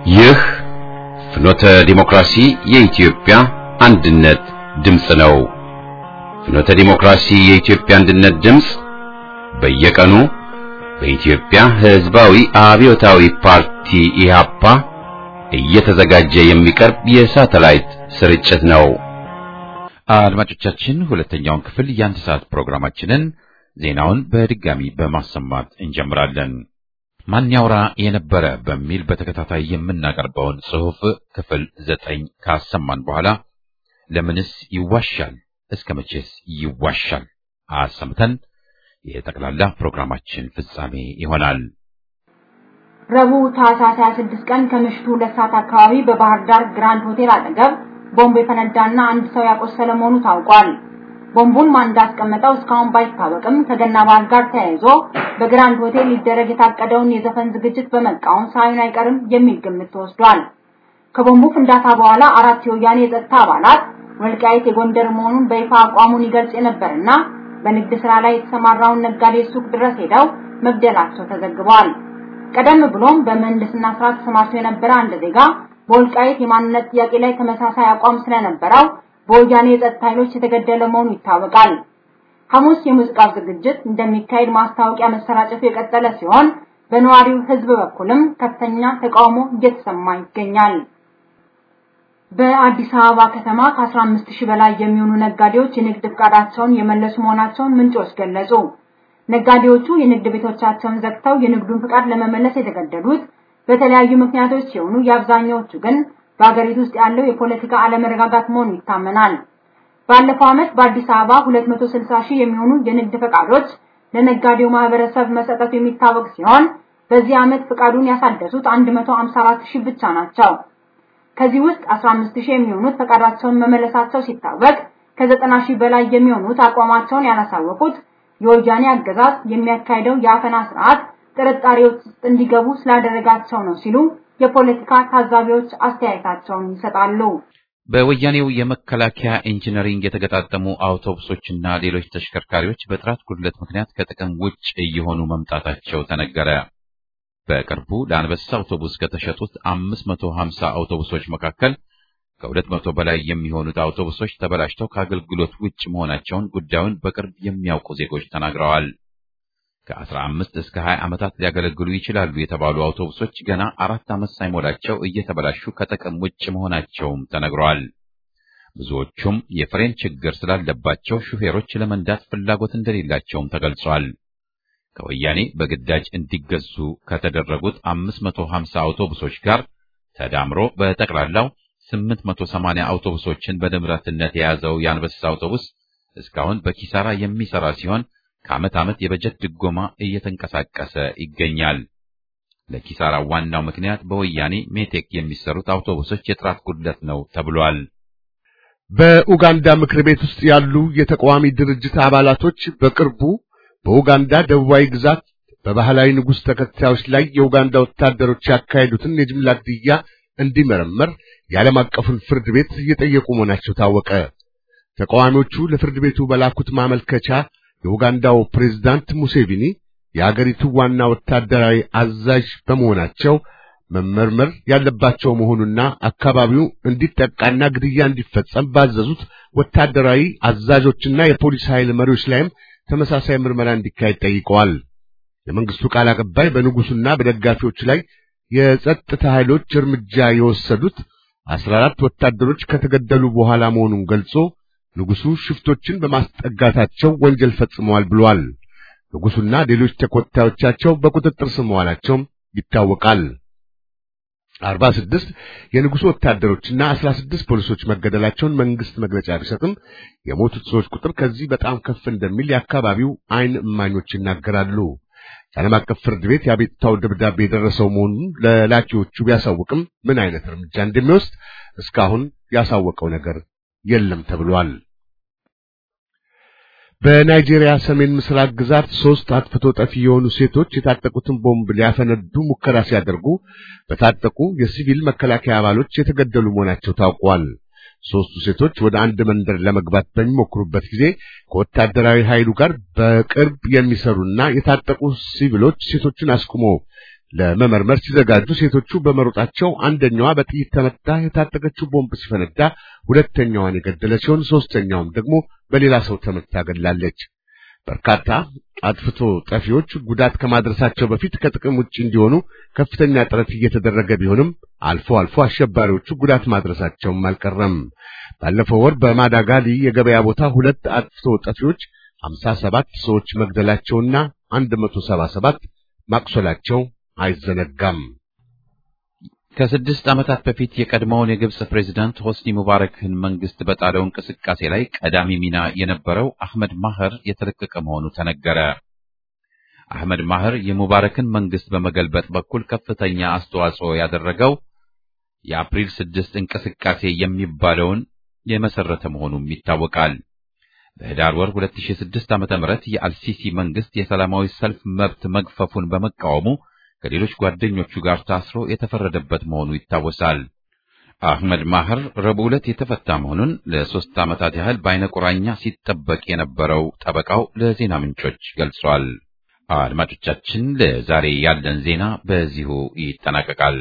ይህ ፍኖተ ዲሞክራሲ የኢትዮጵያ አንድነት ድምፅ ነው። ፍኖተ ዲሞክራሲ የኢትዮጵያ አንድነት ድምፅ በየቀኑ በኢትዮጵያ ሕዝባዊ አብዮታዊ ፓርቲ ኢህአፓ እየተዘጋጀ የሚቀርብ የሳተላይት ስርጭት ነው። አድማጮቻችን ሁለተኛውን ክፍል የአንድ ሰዓት ፕሮግራማችንን ዜናውን በድጋሚ በማሰማት እንጀምራለን። ማን ያውራ የነበረ በሚል በተከታታይ የምናቀርበውን ጽሑፍ ክፍል ዘጠኝ ካሰማን በኋላ ለምንስ ይዋሻል እስከ መቼስ ይዋሻል አሰምተን የጠቅላላ ፕሮግራማችን ፍጻሜ ይሆናል። ረቡዕ ታህሳስ 26 ቀን ከምሽቱ ሁለት ሰዓት አካባቢ በባህር ዳር ግራንድ ሆቴል አጠገብ ቦምብ የፈነዳና አንድ ሰው ያቆሰለ መሆኑ ታውቋል። ቦምቡን ማን እንዳስቀመጠው እስካሁን ባይታወቅም ከገና በዓል ጋር ተያይዞ በግራንድ ሆቴል ሊደረግ የታቀደውን የዘፈን ዝግጅት በመቃወም ሳይሆን አይቀርም የሚል ግምት ተወስዷል። ከቦምቡ ፍንዳታ በኋላ አራት የወያኔ የጸጥታ አባላት ወልቃይት የጎንደር መሆኑን በይፋ አቋሙን ይገልጽ የነበርና በንግድ ስራ ላይ የተሰማራውን ነጋዴ ሱቅ ድረስ ሄደው መግደላቸው ተዘግቧል። ቀደም ብሎም በምህንድስና ስራ ተሰማርቶ የነበረ አንድ ዜጋ በወልቃይት የማንነት ጥያቄ ላይ ተመሳሳይ አቋም ስለነበረው በወያኔ የጸጥታ ኃይሎች የተገደለ መሆኑ ይታወቃል። ሐሙስ የሙዚቃው ዝግጅት እንደሚካሄድ ማስታወቂያ መሰራጨቱ የቀጠለ ሲሆን በነዋሪው ሕዝብ በኩልም ከፍተኛ ተቃውሞ እየተሰማ ይገኛል። በአዲስ አበባ ከተማ ከ15 ሺህ በላይ የሚሆኑ ነጋዴዎች የንግድ ፍቃዳቸውን የመለሱ መሆናቸውን ምንጮች ገለጹ። ነጋዴዎቹ የንግድ ቤቶቻቸውን ዘግተው የንግዱን ፍቃድ ለመመለስ የተገደዱት በተለያዩ ምክንያቶች ሲሆኑ የአብዛኛዎቹ ግን በአገሪቱ ውስጥ ያለው የፖለቲካ አለመረጋጋት መሆኑ ይታመናል። ባለፈው ዓመት በአዲስ አበባ 260 ሺህ የሚሆኑ የንግድ ፈቃዶች ለነጋዴው ማህበረሰብ መሰጠቱ የሚታወቅ ሲሆን በዚህ ዓመት ፍቃዱን ያሳደሱት 154 ሺህ ብቻ ናቸው። ከዚህ ውስጥ 15 ሺህ የሚሆኑት ፈቃዳቸውን መመለሳቸው ሲታወቅ ከ90 ሺህ በላይ የሚሆኑት አቋማቸውን ያላሳወቁት የወያኔ አገዛዝ የሚያካሂደው የአፈና ስርዓት ጥርጣሬዎች ውስጥ እንዲገቡ ስላደረጋቸው ነው ሲሉ የፖለቲካ ታዛቢዎች አስተያየታቸውን ይሰጣሉ። በወያኔው የመከላከያ ኢንጂነሪንግ የተገጣጠሙ አውቶቡሶችና ሌሎች ተሽከርካሪዎች በጥራት ጉድለት ምክንያት ከጥቅም ውጭ እየሆኑ መምጣታቸው ተነገረ። በቅርቡ ለአንበሳ አውቶቡስ ከተሸጡት 550 አውቶቡሶች መካከል ከ200 በላይ የሚሆኑት አውቶቡሶች ተበላሽተው ከአገልግሎት ውጭ መሆናቸውን ጉዳዩን በቅርብ የሚያውቁ ዜጎች ተናግረዋል። ከ15 እስከ 20 ዓመታት ሊያገለግሉ ይችላሉ የተባሉ አውቶቡሶች ገና አራት ዓመት ሳይሞላቸው እየተበላሹ ከጥቅም ውጭ መሆናቸውም ተነግረዋል። ብዙዎቹም የፍሬን ችግር ስላለባቸው ሹፌሮች ለመንዳት ፍላጎት እንደሌላቸውም ተገልጿል። ከወያኔ በግዳጅ እንዲገዙ ከተደረጉት 550 አውቶቡሶች ጋር ተዳምሮ በጠቅላላው 880 አውቶቡሶችን በንብረትነት የያዘው የአንበሳ አውቶቡስ እስካሁን በኪሳራ የሚሰራ ሲሆን ከዓመት ዓመት የበጀት ድጎማ እየተንቀሳቀሰ ይገኛል። ለኪሳራ ዋናው ምክንያት በወያኔ ሜቴክ የሚሰሩት አውቶቡሶች የጥራት ጉድለት ነው ተብሏል። በኡጋንዳ ምክር ቤት ውስጥ ያሉ የተቃዋሚ ድርጅት አባላቶች በቅርቡ በኡጋንዳ ደቡባዊ ግዛት በባህላዊ ንጉሥ ተከታዮች ላይ የኡጋንዳ ወታደሮች ያካሄዱትን የጅምላ ግድያ እንዲመረመር የዓለም አቀፉን ፍርድ ቤት እየጠየቁ መሆናቸው ታወቀ። ተቃዋሚዎቹ ለፍርድ ቤቱ በላኩት ማመልከቻ የኡጋንዳው ፕሬዝዳንት ሙሴቪኒ የአገሪቱ ዋና ወታደራዊ አዛዥ በመሆናቸው መመርመር ያለባቸው መሆኑና አካባቢው እንዲጠቃና ግድያ እንዲፈጸም ባዘዙት ወታደራዊ አዛዦችና የፖሊስ ኃይል መሪዎች ላይም ተመሳሳይ ምርመራ እንዲካሄድ ጠይቀዋል። የመንግስቱ ቃል አቀባይ በንጉሱና በደጋፊዎቹ ላይ የጸጥታ ኃይሎች እርምጃ የወሰዱት አስራ አራት ወታደሮች ከተገደሉ በኋላ መሆኑን ገልጾ ንጉሱ ሽፍቶችን በማስጠጋታቸው ወንጀል ፈጽመዋል ብሏል። ንጉሱና ሌሎች ተከታዮቻቸው በቁጥጥር ስር መዋላቸውም ይታወቃል። አርባ ስድስት የንጉሱ ወታደሮችና አስራ ስድስት ፖሊሶች መገደላቸውን መንግስት መግለጫ ቢሰጥም የሞቱት ሰዎች ቁጥር ከዚህ በጣም ከፍ እንደሚል የአካባቢው ዓይን እማኞች ይናገራሉ። የዓለም አቀፍ ፍርድ ቤት የአቤቱታው ደብዳቤ የደረሰው መሆኑን ለላኪዎቹ ቢያሳውቅም ምን አይነት እርምጃ እንደሚወስድ እስካሁን ያሳወቀው ነገር የለም ተብሏል። በናይጄሪያ ሰሜን ምስራቅ ግዛት ሶስት አጥፍቶ ጠፊ የሆኑ ሴቶች የታጠቁትን ቦምብ ሊያፈነዱ ሙከራ ሲያደርጉ በታጠቁ የሲቪል መከላከያ አባሎች የተገደሉ መሆናቸው ታውቋል። ሦስቱ ሴቶች ወደ አንድ መንደር ለመግባት በሚሞክሩበት ጊዜ ከወታደራዊ ኃይሉ ጋር በቅርብ የሚሰሩና የታጠቁ ሲቪሎች ሴቶቹን አስቁመው ለመመርመር ሲዘጋጁ ሴቶቹ በመሮጣቸው አንደኛዋ በጥይት ተመታ፣ የታጠቀችው ቦምብ ሲፈነዳ ሁለተኛዋን የገደለ ሲሆን ሶስተኛውም ደግሞ በሌላ ሰው ተመታ ገድላለች። በርካታ አጥፍቶ ጠፊዎች ጉዳት ከማድረሳቸው በፊት ከጥቅም ውጭ እንዲሆኑ ከፍተኛ ጥረት እየተደረገ ቢሆንም አልፎ አልፎ አሸባሪዎቹ ጉዳት ማድረሳቸውም አልቀረም። ባለፈው ወር በማዳጋሊ የገበያ ቦታ ሁለት አጥፍቶ ጠፊዎች 57 ሰዎች መግደላቸውና 177 ማቁሰላቸው አይዘነጋም። ከስድስት ዓመታት በፊት የቀድሞውን የግብጽ ፕሬዝዳንት ሆስኒ ሙባረክን መንግስት በጣለው እንቅስቃሴ ላይ ቀዳሚ ሚና የነበረው አህመድ ማህር የተለቀቀ መሆኑ ተነገረ። አህመድ ማህር የሙባረክን መንግስት በመገልበጥ በኩል ከፍተኛ አስተዋጽኦ ያደረገው የአፕሪል ስድስት እንቅስቃሴ የሚባለውን የመሰረተ መሆኑም ይታወቃል። በህዳር ወር 2006 ዓ.ም የአልሲሲ መንግስት የሰላማዊ ሰልፍ መብት መግፈፉን በመቃወሙ ከሌሎች ጓደኞቹ ጋር ታስሮ የተፈረደበት መሆኑ ይታወሳል። አህመድ ማህር ረቡዕ ዕለት የተፈታ መሆኑን ለሶስት ዓመታት ያህል በአይነ ቁራኛ ሲጠበቅ የነበረው ጠበቃው ለዜና ምንጮች ገልጿል። አድማጮቻችን፣ ለዛሬ ያለን ዜና በዚሁ ይጠናቀቃል።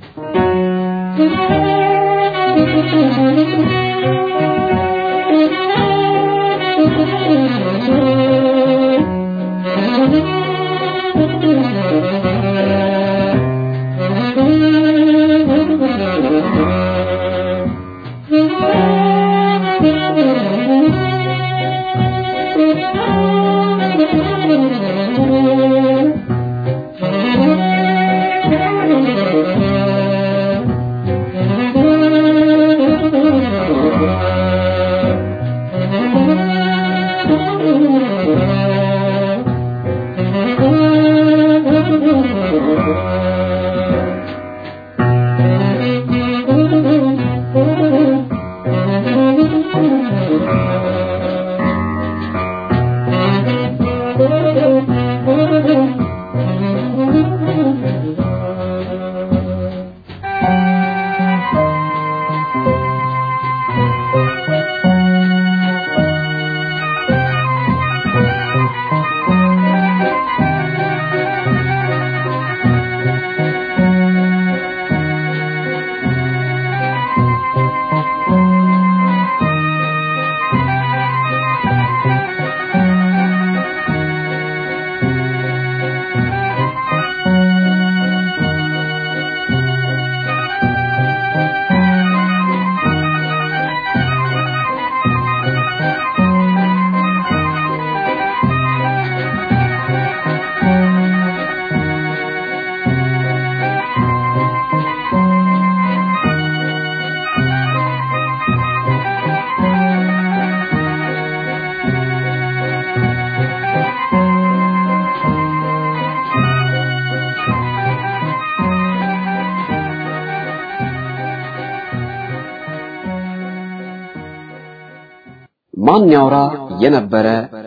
ማን ያውራ የነበረ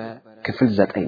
ክፍል ዘጠኝ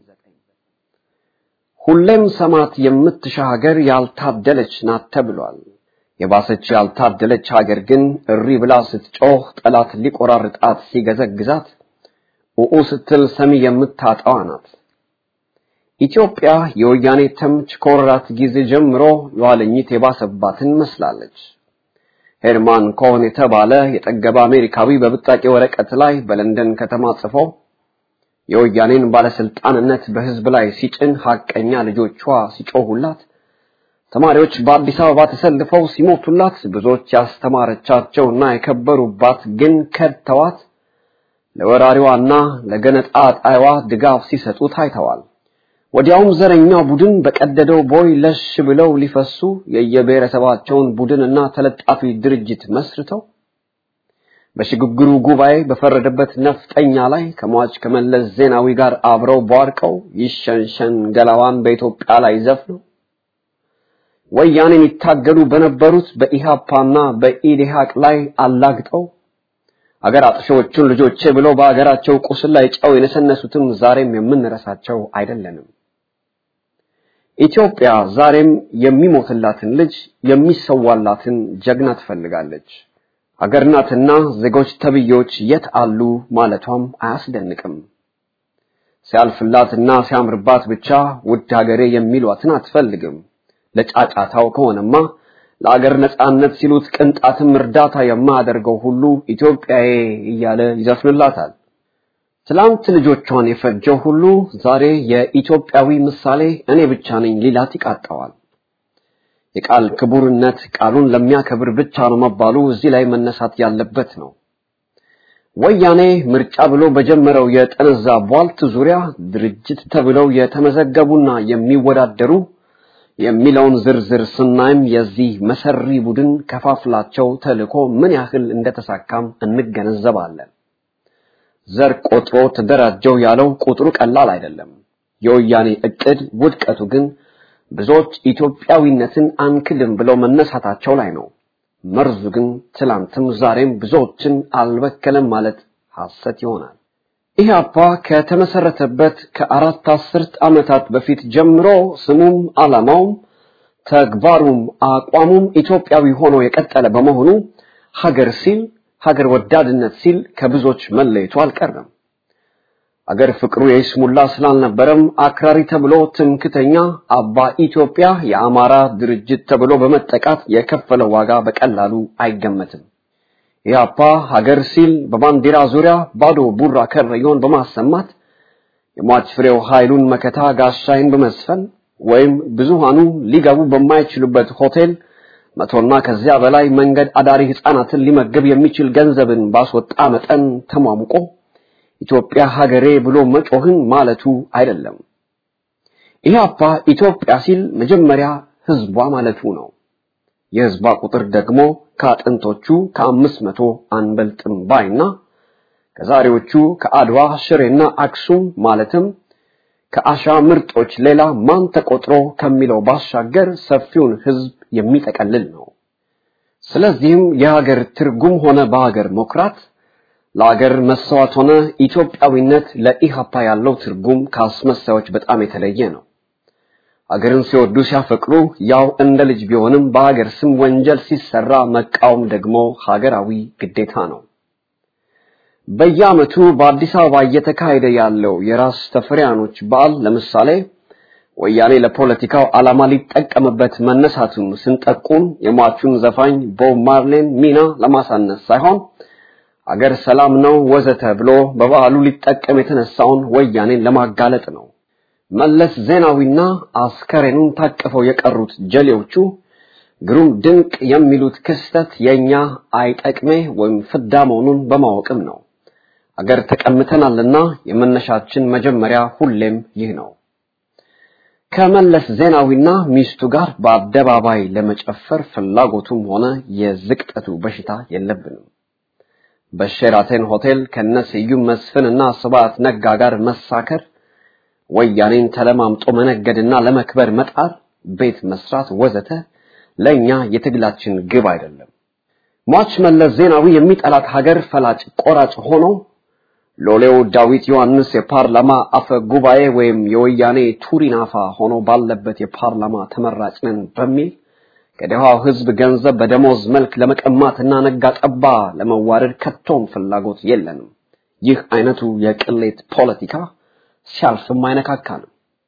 ሁሌም ሰማት የምትሻ ሀገር ያልታደለች ናት ተብሏል። የባሰች ያልታደለች ሀገር ግን እሪ ብላ ስትጮህ ጠላት ሊቆራርጣት ሲገዘግዛት ኡኡ ስትል ሰሚ የምታጣዋ ናት። ኢትዮጵያ የወያኔ ተምች ከወረራት ጊዜ ጀምሮ የኋለኝት የባሰባትን መስላለች። ሄርማን ኮሆን የተባለ የጠገበ አሜሪካዊ በብጣቂ ወረቀት ላይ በለንደን ከተማ ጽፎ የወያኔን ባለስልጣንነት በህዝብ ላይ ሲጭን ሐቀኛ ልጆቿ ሲጮሁላት፣ ተማሪዎች በአዲስ አበባ ተሰልፈው ሲሞቱላት፣ ብዙዎች ያስተማረቻቸውና የከበሩባት ግን ከድተዋት ለወራሪዋና ለገነጣ ጣይዋ ድጋፍ ሲሰጡ ታይተዋል። ወዲያውም ዘረኛው ቡድን በቀደደው ቦይ ለሽ ብለው ሊፈሱ የየብሔረሰባቸውን ቡድንና ተለጣፊ ድርጅት መስርተው በሽግግሩ ጉባኤ በፈረደበት ነፍጠኛ ላይ ከሟች ከመለስ ዜናዊ ጋር አብረው ቧርቀው ይሸንሸን ገላዋን በኢትዮጵያ ላይ ዘፍነው ወያኔን ይታገሉ በነበሩት በኢሃፓና በኢዴሃቅ ላይ አላግጠው አገር አጥሾዎቹን ልጆቼ ብለው በአገራቸው ቁስል ላይ ጨው የነሰነሱትም ዛሬም የምንረሳቸው አይደለንም። ኢትዮጵያ ዛሬም የሚሞትላትን ልጅ የሚሰዋላትን ጀግና ትፈልጋለች። ሀገር ናትና ዜጎች ተብዬዎች የት አሉ ማለቷም አያስደንቅም። ሲያልፍላትና ሲያምርባት ብቻ ውድ ሀገሬ የሚሏትን አትፈልግም። ለጫጫታው ከሆነማ ለአገር ነጻነት ሲሉት ቅንጣትም እርዳታ የማያደርገው ሁሉ ኢትዮጵያዬ እያለ ይዘፍንላታል። ትላንት ልጆቿን የፈጀው ሁሉ ዛሬ የኢትዮጵያዊ ምሳሌ እኔ ብቻ ነኝ ሊላት ይቃጣዋል። የቃል ክቡርነት ቃሉን ለሚያከብር ብቻ ነው መባሉ እዚህ ላይ መነሳት ያለበት ነው። ወያኔ ምርጫ ብሎ በጀመረው የጠነዛ ቧልት ዙሪያ ድርጅት ተብለው የተመዘገቡና የሚወዳደሩ የሚለውን ዝርዝር ስናይም የዚህ መሰሪ ቡድን ከፋፍላቸው ተልእኮ ምን ያህል እንደተሳካም እንገነዘባለን። ዘር ቆጥሮ ተደራጀው ያለው ቁጥሩ ቀላል አይደለም። የወያኔ እቅድ ውድቀቱ ግን ብዙዎች ኢትዮጵያዊነትን አንክድም ብለው መነሳታቸው ላይ ነው። መርዙ ግን ትላንትም ዛሬም ብዙዎችን አልበከለም ማለት ሐሰት ይሆናል። ኢህአፓ ከተመሰረተበት ከአራት አስርት ዓመታት በፊት ጀምሮ ስሙም ዓላማውም ተግባሩም አቋሙም ኢትዮጵያዊ ሆኖ የቀጠለ በመሆኑ ሀገር ሲል ሀገር ወዳድነት ሲል ከብዙዎች መለየቱ አልቀረም። አገር ፍቅሩ የይስሙላ ስላልነበረም አክራሪ ተብሎ ትምክተኛ አባ ኢትዮጵያ የአማራ ድርጅት ተብሎ በመጠቃት የከፈለው ዋጋ በቀላሉ አይገመትም። ኢህአፓ ሀገር ሲል በባንዲራ ዙሪያ ባዶ ቡራ ከረዮን በማሰማት የሟች ፍሬው ኃይሉን መከታ ጋሻይን በመስፈን ወይም ብዙሃኑ ሊገቡ በማይችሉበት ሆቴል መቶና ከዚያ በላይ መንገድ አዳሪ ህፃናትን ሊመግብ የሚችል ገንዘብን ባስወጣ መጠን ተሟሙቆ ኢትዮጵያ ሀገሬ ብሎ መጮህን ማለቱ አይደለም። ኢህአፓ ኢትዮጵያ ሲል መጀመሪያ ህዝቧ ማለቱ ነው። የህዝቧ ቁጥር ደግሞ ከአጥንቶቹ ከአምስት መቶ አንበልጥም ባይና ከዛሬዎቹ ከአድዋ ሽሬና አክሱም ማለትም ከአሻ ምርጦች ሌላ ማን ተቆጥሮ ከሚለው ባሻገር ሰፊውን ህዝብ የሚጠቀልል ነው። ስለዚህም የሀገር ትርጉም ሆነ በሀገር መኩራት ለሀገር መሰዋት ሆነ ኢትዮጵያዊነት ለኢሃፓ ያለው ትርጉም ከአስመሳዮች በጣም የተለየ ነው። ሀገርን ሲወዱ ሲያፈቅሩ ያው እንደ ልጅ ቢሆንም በሀገር ስም ወንጀል ሲሰራ መቃወም ደግሞ ሀገራዊ ግዴታ ነው። በየዓመቱ በአዲስ አበባ እየተካሄደ ያለው የራስ ተፈሪያኖች በዓል ለምሳሌ ወያኔ ለፖለቲካው ዓላማ ሊጠቀምበት መነሳቱን ስንጠቁም የሟቹን ዘፋኝ ቦብ ማርሌን ሚና ለማሳነስ ሳይሆን አገር ሰላም ነው ወዘተ ብሎ በበዓሉ ሊጠቀም የተነሳውን ወያኔን ለማጋለጥ ነው። መለስ ዜናዊና አስከሬኑን ታቅፈው የቀሩት ጀሌዎቹ ግሩም ድንቅ የሚሉት ክስተት የኛ አይጠቅሜ ወይም ፍዳ መሆኑን በማወቅም ነው። አገር ተቀምተናልና የመነሻችን መጀመሪያ ሁሌም ይህ ነው። ከመለስ ዜናዊና ሚስቱ ጋር በአደባባይ ለመጨፈር ፍላጎቱም ሆነ የዝቅጠቱ በሽታ የለብንም። በሼራተን ሆቴል ከነስዩም መስፍንና ስብሐት ነጋ ጋር መሳከር፣ ወያኔን ተለማምጦ መነገድና ለመክበር መጣር፣ ቤት መስራት ወዘተ ለኛ የትግላችን ግብ አይደለም። ሟች መለስ ዜናዊ የሚጠላት ሀገር ፈላጭ ቆራጭ ሆኖ ሎሌው ዳዊት ዮሐንስ የፓርላማ አፈ ጉባኤ ወይም የወያኔ ቱሪናፋ ሆኖ ባለበት የፓርላማ ተመራጭ ነን በሚል ከደሃው ሕዝብ ገንዘብ በደሞዝ መልክ ለመቀማትና ነጋ ጠባ ለመዋረድ ከቶም ፍላጎት የለንም። ይህ አይነቱ የቅሌት ፖለቲካ ሲያልፍም አይነካካንም።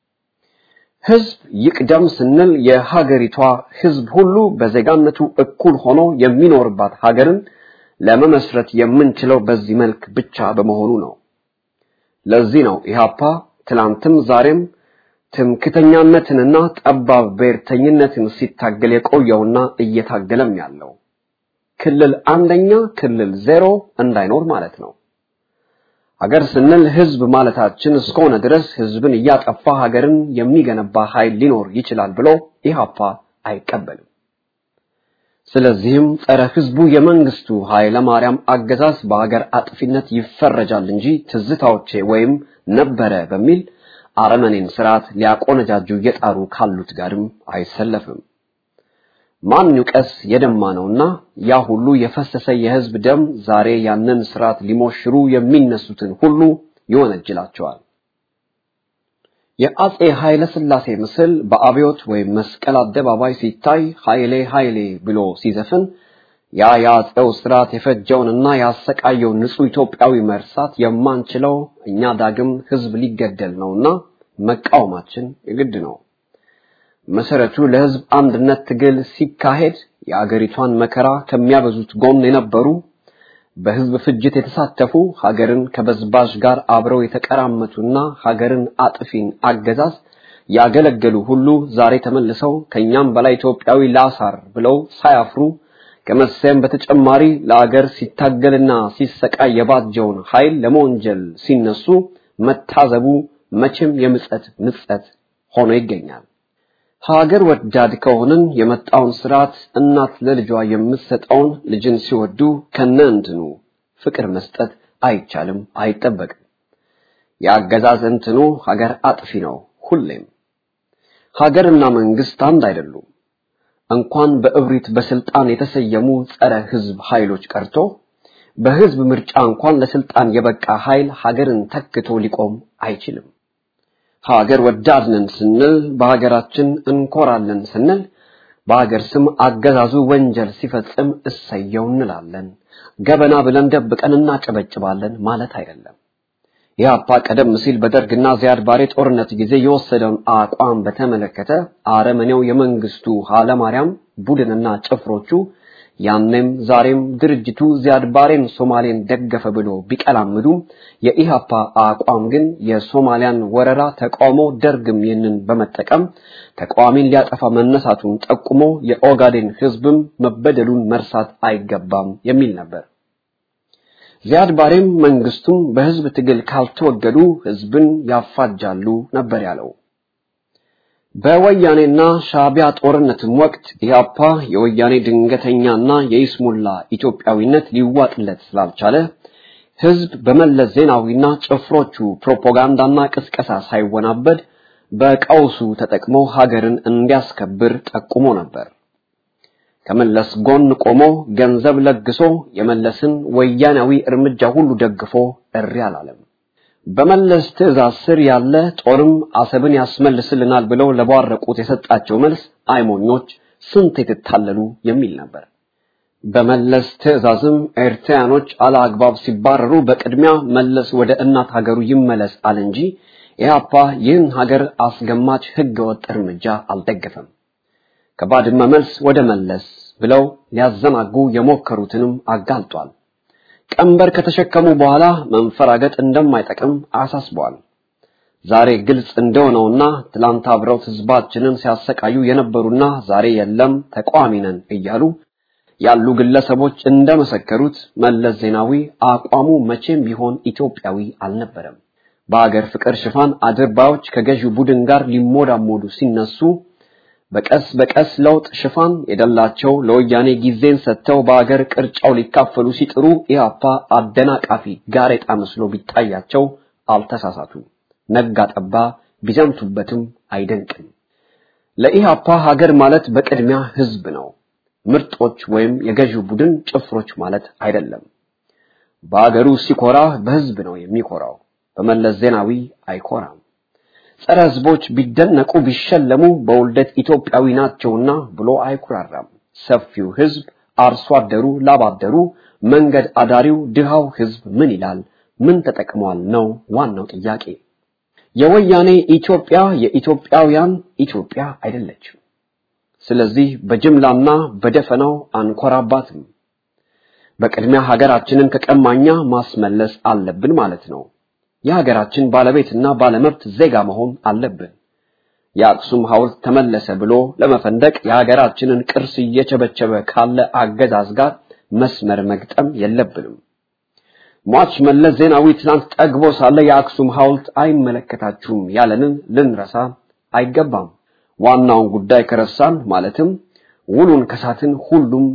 ሕዝብ ይቅደም ስንል የሀገሪቷ ሕዝብ ሁሉ በዜጋነቱ እኩል ሆኖ የሚኖርባት ሀገርን ለመመስረት የምንችለው በዚህ መልክ ብቻ በመሆኑ ነው። ለዚህ ነው ኢህአፓ ትላንትም ዛሬም ትምክተኛነትንና ጠባብ ብሔርተኝነትን ሲታገል የቆየውና እየታገለም ያለው ክልል አንደኛ ክልል ዜሮ እንዳይኖር ማለት ነው። ሀገር ስንል ህዝብ ማለታችን እስከሆነ ድረስ ህዝብን እያጠፋ ሀገርን የሚገነባ ኃይል ሊኖር ይችላል ብሎ ኢህአፓ አይቀበልም። ስለዚህም ጸረ ህዝቡ የመንግስቱ ኃይለ ማርያም አገዛዝ በሀገር አጥፊነት ይፈረጃል እንጂ ትዝታዎቼ ወይም ነበረ በሚል አረመኔን ስርዓት ሊያቆነጃጁ እየጣሩ ካሉት ጋርም አይሰለፍም። ማን ይውቀስ የደማ ነውና ያ ሁሉ የፈሰሰ የህዝብ ደም ዛሬ ያንን ስርዓት ሊሞሽሩ የሚነሱትን ሁሉ ይወነጅላቸዋል። የአጼ ኃይለ ሥላሴ ምስል በአብዮት ወይም መስቀል አደባባይ ሲታይ ኃይሌ ኃይሌ ብሎ ሲዘፍን ያ የአጼው ስርዓት የፈጀውንና ያሰቃየው ንጹህ ኢትዮጵያዊ መርሳት የማንችለው እኛ ዳግም ህዝብ ሊገደል ነውና መቃወማችን የግድ ነው። መሰረቱ ለህዝብ አንድነት ትግል ሲካሄድ የአገሪቷን መከራ ከሚያበዙት ጎን የነበሩ በህዝብ ፍጅት የተሳተፉ ሀገርን ከበዝባዥ ጋር አብረው የተቀራመቱና ሀገርን አጥፊን አገዛዝ ያገለገሉ ሁሉ ዛሬ ተመልሰው ከኛም በላይ ኢትዮጵያዊ ላሳር ብለው ሳያፍሩ ከመሰየም በተጨማሪ ለአገር ሲታገልና ሲሰቃይ የባጀውን ኃይል ለመወንጀል ሲነሱ መታዘቡ መቼም የምጸት ምጸት ሆኖ ይገኛል። ሀገር ወዳድ ከሆንን የመጣውን ስርዓት እናት ለልጇ የምትሰጠውን ልጅን ሲወዱ ከነ እንትኑ ፍቅር መስጠት አይቻልም፣ አይጠበቅም። የአገዛዝ እንትኑ ሀገር አጥፊ ነው ሁሌም። ሀገርና መንግስት አንድ አይደሉም። እንኳን በእብሪት በስልጣን የተሰየሙ ጸረ ህዝብ ኃይሎች ቀርቶ በህዝብ ምርጫ እንኳን ለስልጣን የበቃ ኃይል ሀገርን ተክቶ ሊቆም አይችልም። ሀገር ወዳድ ነን ስንል በሀገራችን እንኮራለን ስንል በሀገር ስም አገዛዙ ወንጀል ሲፈጽም እሰየው እንላለን። ገበና ብለን ደብቀን እናጨበጭባለን ማለት አይደለም። ኢህአፓ ቀደም ሲል በደርግና ዚያድ ባሬ ጦርነት ጊዜ የወሰደውን አቋም በተመለከተ አረመኔው የመንግስቱ ኃይለማርያም ቡድንና ጭፍሮቹ ያኔም ዛሬም ድርጅቱ ዚያድ ባሬን ሶማሌን ደገፈ ብሎ ቢቀላምዱም የኢህአፓ አቋም ግን የሶማሊያን ወረራ ተቃውሞ ደርግም ይህንን በመጠቀም ተቃዋሚን ሊያጠፋ መነሳቱን ጠቁሞ የኦጋዴን ህዝብም መበደሉን መርሳት አይገባም የሚል ነበር። ዚያድ ባሬም መንግስቱም በህዝብ ትግል ካልተወገዱ ህዝብን ያፋጃሉ ነበር ያለው። በወያኔና ሻቢያ ጦርነትም ወቅት ኢህአፓ የወያኔ ድንገተኛና የይስሙላ ኢትዮጵያዊነት ሊዋጥለት ስላልቻለ ህዝብ በመለስ ዜናዊና ጭፍሮቹ ፕሮፓጋንዳና ቅስቀሳ ሳይወናበድ በቀውሱ ተጠቅሞ ሀገርን እንዲያስከብር ጠቁሞ ነበር። ከመለስ ጎን ቆሞ ገንዘብ ለግሶ የመለስን ወያናዊ እርምጃ ሁሉ ደግፎ እሪ አላለም። በመለስ ትዕዛዝ ስር ያለ ጦርም አሰብን ያስመልስልናል ብለው ለቧረቁት የሰጣቸው መልስ አይሞኞች ስንት የተታለሉ የሚል ነበር። በመለስ ትዕዛዝም ኤርትራያኖች አለአግባብ ሲባረሩ በቅድሚያ መለስ ወደ እናት ሀገሩ ይመለስ አለ እንጂ ኢህአፓ ይህን ሀገር አስገማች ህገወጥ እርምጃ አልደገፈም። ከባድመ መልስ ወደ መለስ ብለው ሊያዘናጉ የሞከሩትንም አጋልጧል። ቀንበር ከተሸከሙ በኋላ መንፈራገጥ እንደማይጠቅም አሳስቧል። ዛሬ ግልጽ እንደሆነውና ትላንት አብረውት ህዝባችንን ሲያሰቃዩ የነበሩና ዛሬ የለም ተቃዋሚ ነን እያሉ ያሉ ግለሰቦች እንደመሰከሩት መለስ ዜናዊ አቋሙ መቼም ቢሆን ኢትዮጵያዊ አልነበረም። በአገር ፍቅር ሽፋን አድርባዮች ከገዢው ቡድን ጋር ሊሞዳሞዱ ሲነሱ በቀስ በቀስ ለውጥ ሽፋን የደላቸው ለወያኔ ጊዜን ሰጥተው በአገር ቅርጫው ሊካፈሉ ሲጥሩ ኢህአፓ አደናቃፊ ጋሬጣ መስሎ ቢታያቸው አልተሳሳቱ። ነጋ ጠባ ቢዘምቱበትም አይደንቅም። ለኢህአፓ ሀገር ማለት በቅድሚያ ህዝብ ነው። ምርጦች ወይም የገዢው ቡድን ጭፍሮች ማለት አይደለም። በአገሩ ሲኮራ በህዝብ ነው የሚኮራው። በመለስ ዜናዊ አይኮራም። ጸረ ህዝቦች ቢደነቁ ቢሸለሙ በውልደት ኢትዮጵያዊ ናቸውና ብሎ አይኩራራም። ሰፊው ህዝብ፣ አርሶ አደሩ፣ ላባደሩ፣ መንገድ አዳሪው፣ ድሃው ህዝብ ምን ይላል? ምን ተጠቅሟል ነው ዋናው ጥያቄ። የወያኔ ኢትዮጵያ የኢትዮጵያውያን ኢትዮጵያ አይደለችም። ስለዚህ በጅምላና በደፈናው አንኮራባትም። በቅድሚያ ሀገራችንን ከቀማኛ ማስመለስ አለብን ማለት ነው። የሀገራችን ባለቤትና ባለመብት ዜጋ መሆን አለብን። የአክሱም ሐውልት ተመለሰ ብሎ ለመፈንደቅ የሀገራችንን ቅርስ እየቸበቸበ ካለ አገዛዝ ጋር መስመር መግጠም የለብንም። ሟች መለስ ዜናዊ ትናንት ጠግቦ ሳለ የአክሱም ሐውልት አይመለከታችሁም ያለንን ልንረሳ አይገባም። ዋናውን ጉዳይ ከረሳን ማለትም ውሉን ከሳትን ሁሉም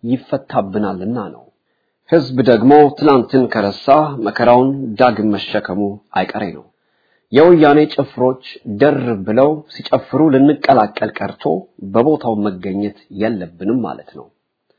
ይፈታብናልና ነው። ህዝብ ደግሞ ትላንትን ከረሳ መከራውን ዳግም መሸከሙ አይቀሬ ነው። የወያኔ ጭፍሮች ደር ብለው ሲጨፍሩ ልንቀላቀል ቀርቶ በቦታው መገኘት የለብንም ማለት ነው።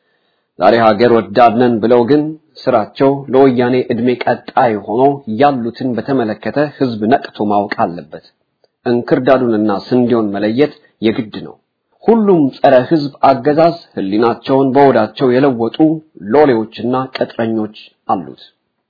ዛሬ ሀገር ወዳድነን ብለው ግን ስራቸው ለወያኔ እድሜ ቀጣይ ሆኖ ያሉትን በተመለከተ ህዝብ ነቅቶ ማወቅ አለበት። እንክርዳዱንና ስንዴውን መለየት የግድ ነው። ሁሉም ጸረ ህዝብ አገዛዝ ህሊናቸውን በወዳቸው የለወጡ ሎሌዎችና ቅጥረኞች አሉት።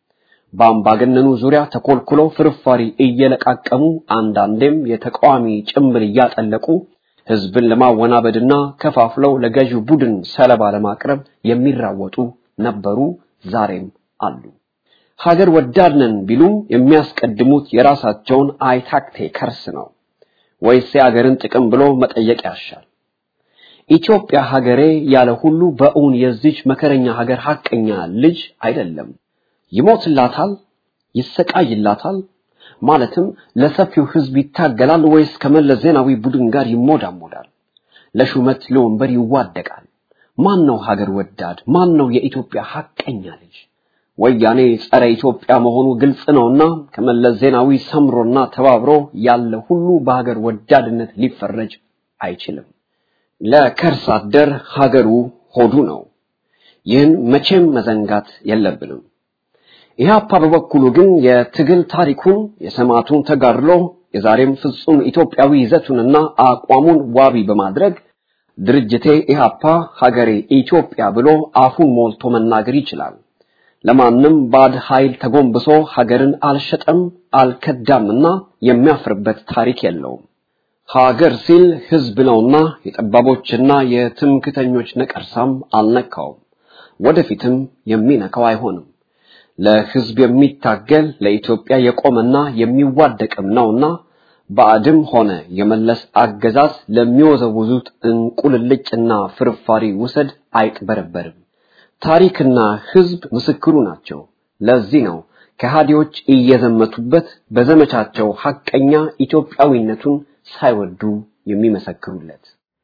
በአምባገነኑ ዙሪያ ተኮልኩለው ፍርፋሪ እየለቃቀሙ አንዳንዴም የተቃዋሚ ጭምብል እያጠለቁ ህዝብን ለማወናበድና ከፋፍለው ለገዢው ቡድን ሰለባ ለማቅረብ የሚራወጡ ነበሩ፣ ዛሬም አሉ። ሀገር ወዳድ ነን ቢሉ የሚያስቀድሙት የራሳቸውን አይታክቴ ከርስ ነው ወይስ የሀገርን ጥቅም ብሎ መጠየቅ ያሻል። ኢትዮጵያ ሀገሬ ያለ ሁሉ በእውን የዚች መከረኛ ሀገር ሐቀኛ ልጅ አይደለም። ይሞትላታል፣ ይሰቃይላታል፣ ማለትም ለሰፊው ህዝብ ይታገላል ወይስ ከመለስ ዜናዊ ቡድን ጋር ይሞዳሞዳል? ለሹመት ለወንበር ይዋደቃል? ማን ነው ሀገር ወዳድ? ማን ነው የኢትዮጵያ ሐቀኛ ልጅ? ወያኔ ጸረ ኢትዮጵያ መሆኑ ግልጽ ነውና ከመለስ ዜናዊ ሰምሮና ተባብሮ ያለ ሁሉ በሀገር ወዳድነት ሊፈረጅ አይችልም። ለከርስ አደር ሀገሩ ሆዱ ነው። ይህን መቼም መዘንጋት የለብንም። ኢህአፓ በበኩሉ ግን የትግል ታሪኩን የሰማዕቱን ተጋድሎ የዛሬም ፍጹም ኢትዮጵያዊ ይዘቱንና አቋሙን ዋቢ በማድረግ ድርጅቴ ኢህአፓ ሀገሬ ኢትዮጵያ ብሎ አፉን ሞልቶ መናገር ይችላል። ለማንም ባድ ኃይል ተጎንብሶ ሀገርን አልሸጠም አልከዳምና የሚያፍርበት ታሪክ የለውም። ሀገር ሲል ህዝብ ነውና የጠባቦችና የትምክተኞች ነቀርሳም አልነካውም፣ ወደፊትም የሚነካው አይሆንም። ለህዝብ የሚታገል ለኢትዮጵያ የቆመና የሚዋደቅም ነውና ባዕድም ሆነ የመለስ አገዛዝ ለሚወዘውዙት እንቁልልጭና ፍርፋሪ ውሰድ አይቅበረበርም። ታሪክና ህዝብ ምስክሩ ናቸው። ለዚህ ነው ከሃዲዎች እየዘመቱበት በዘመቻቸው ሐቀኛ ኢትዮጵያዊነቱን ሳይወዱ የሚመሰክሩለት።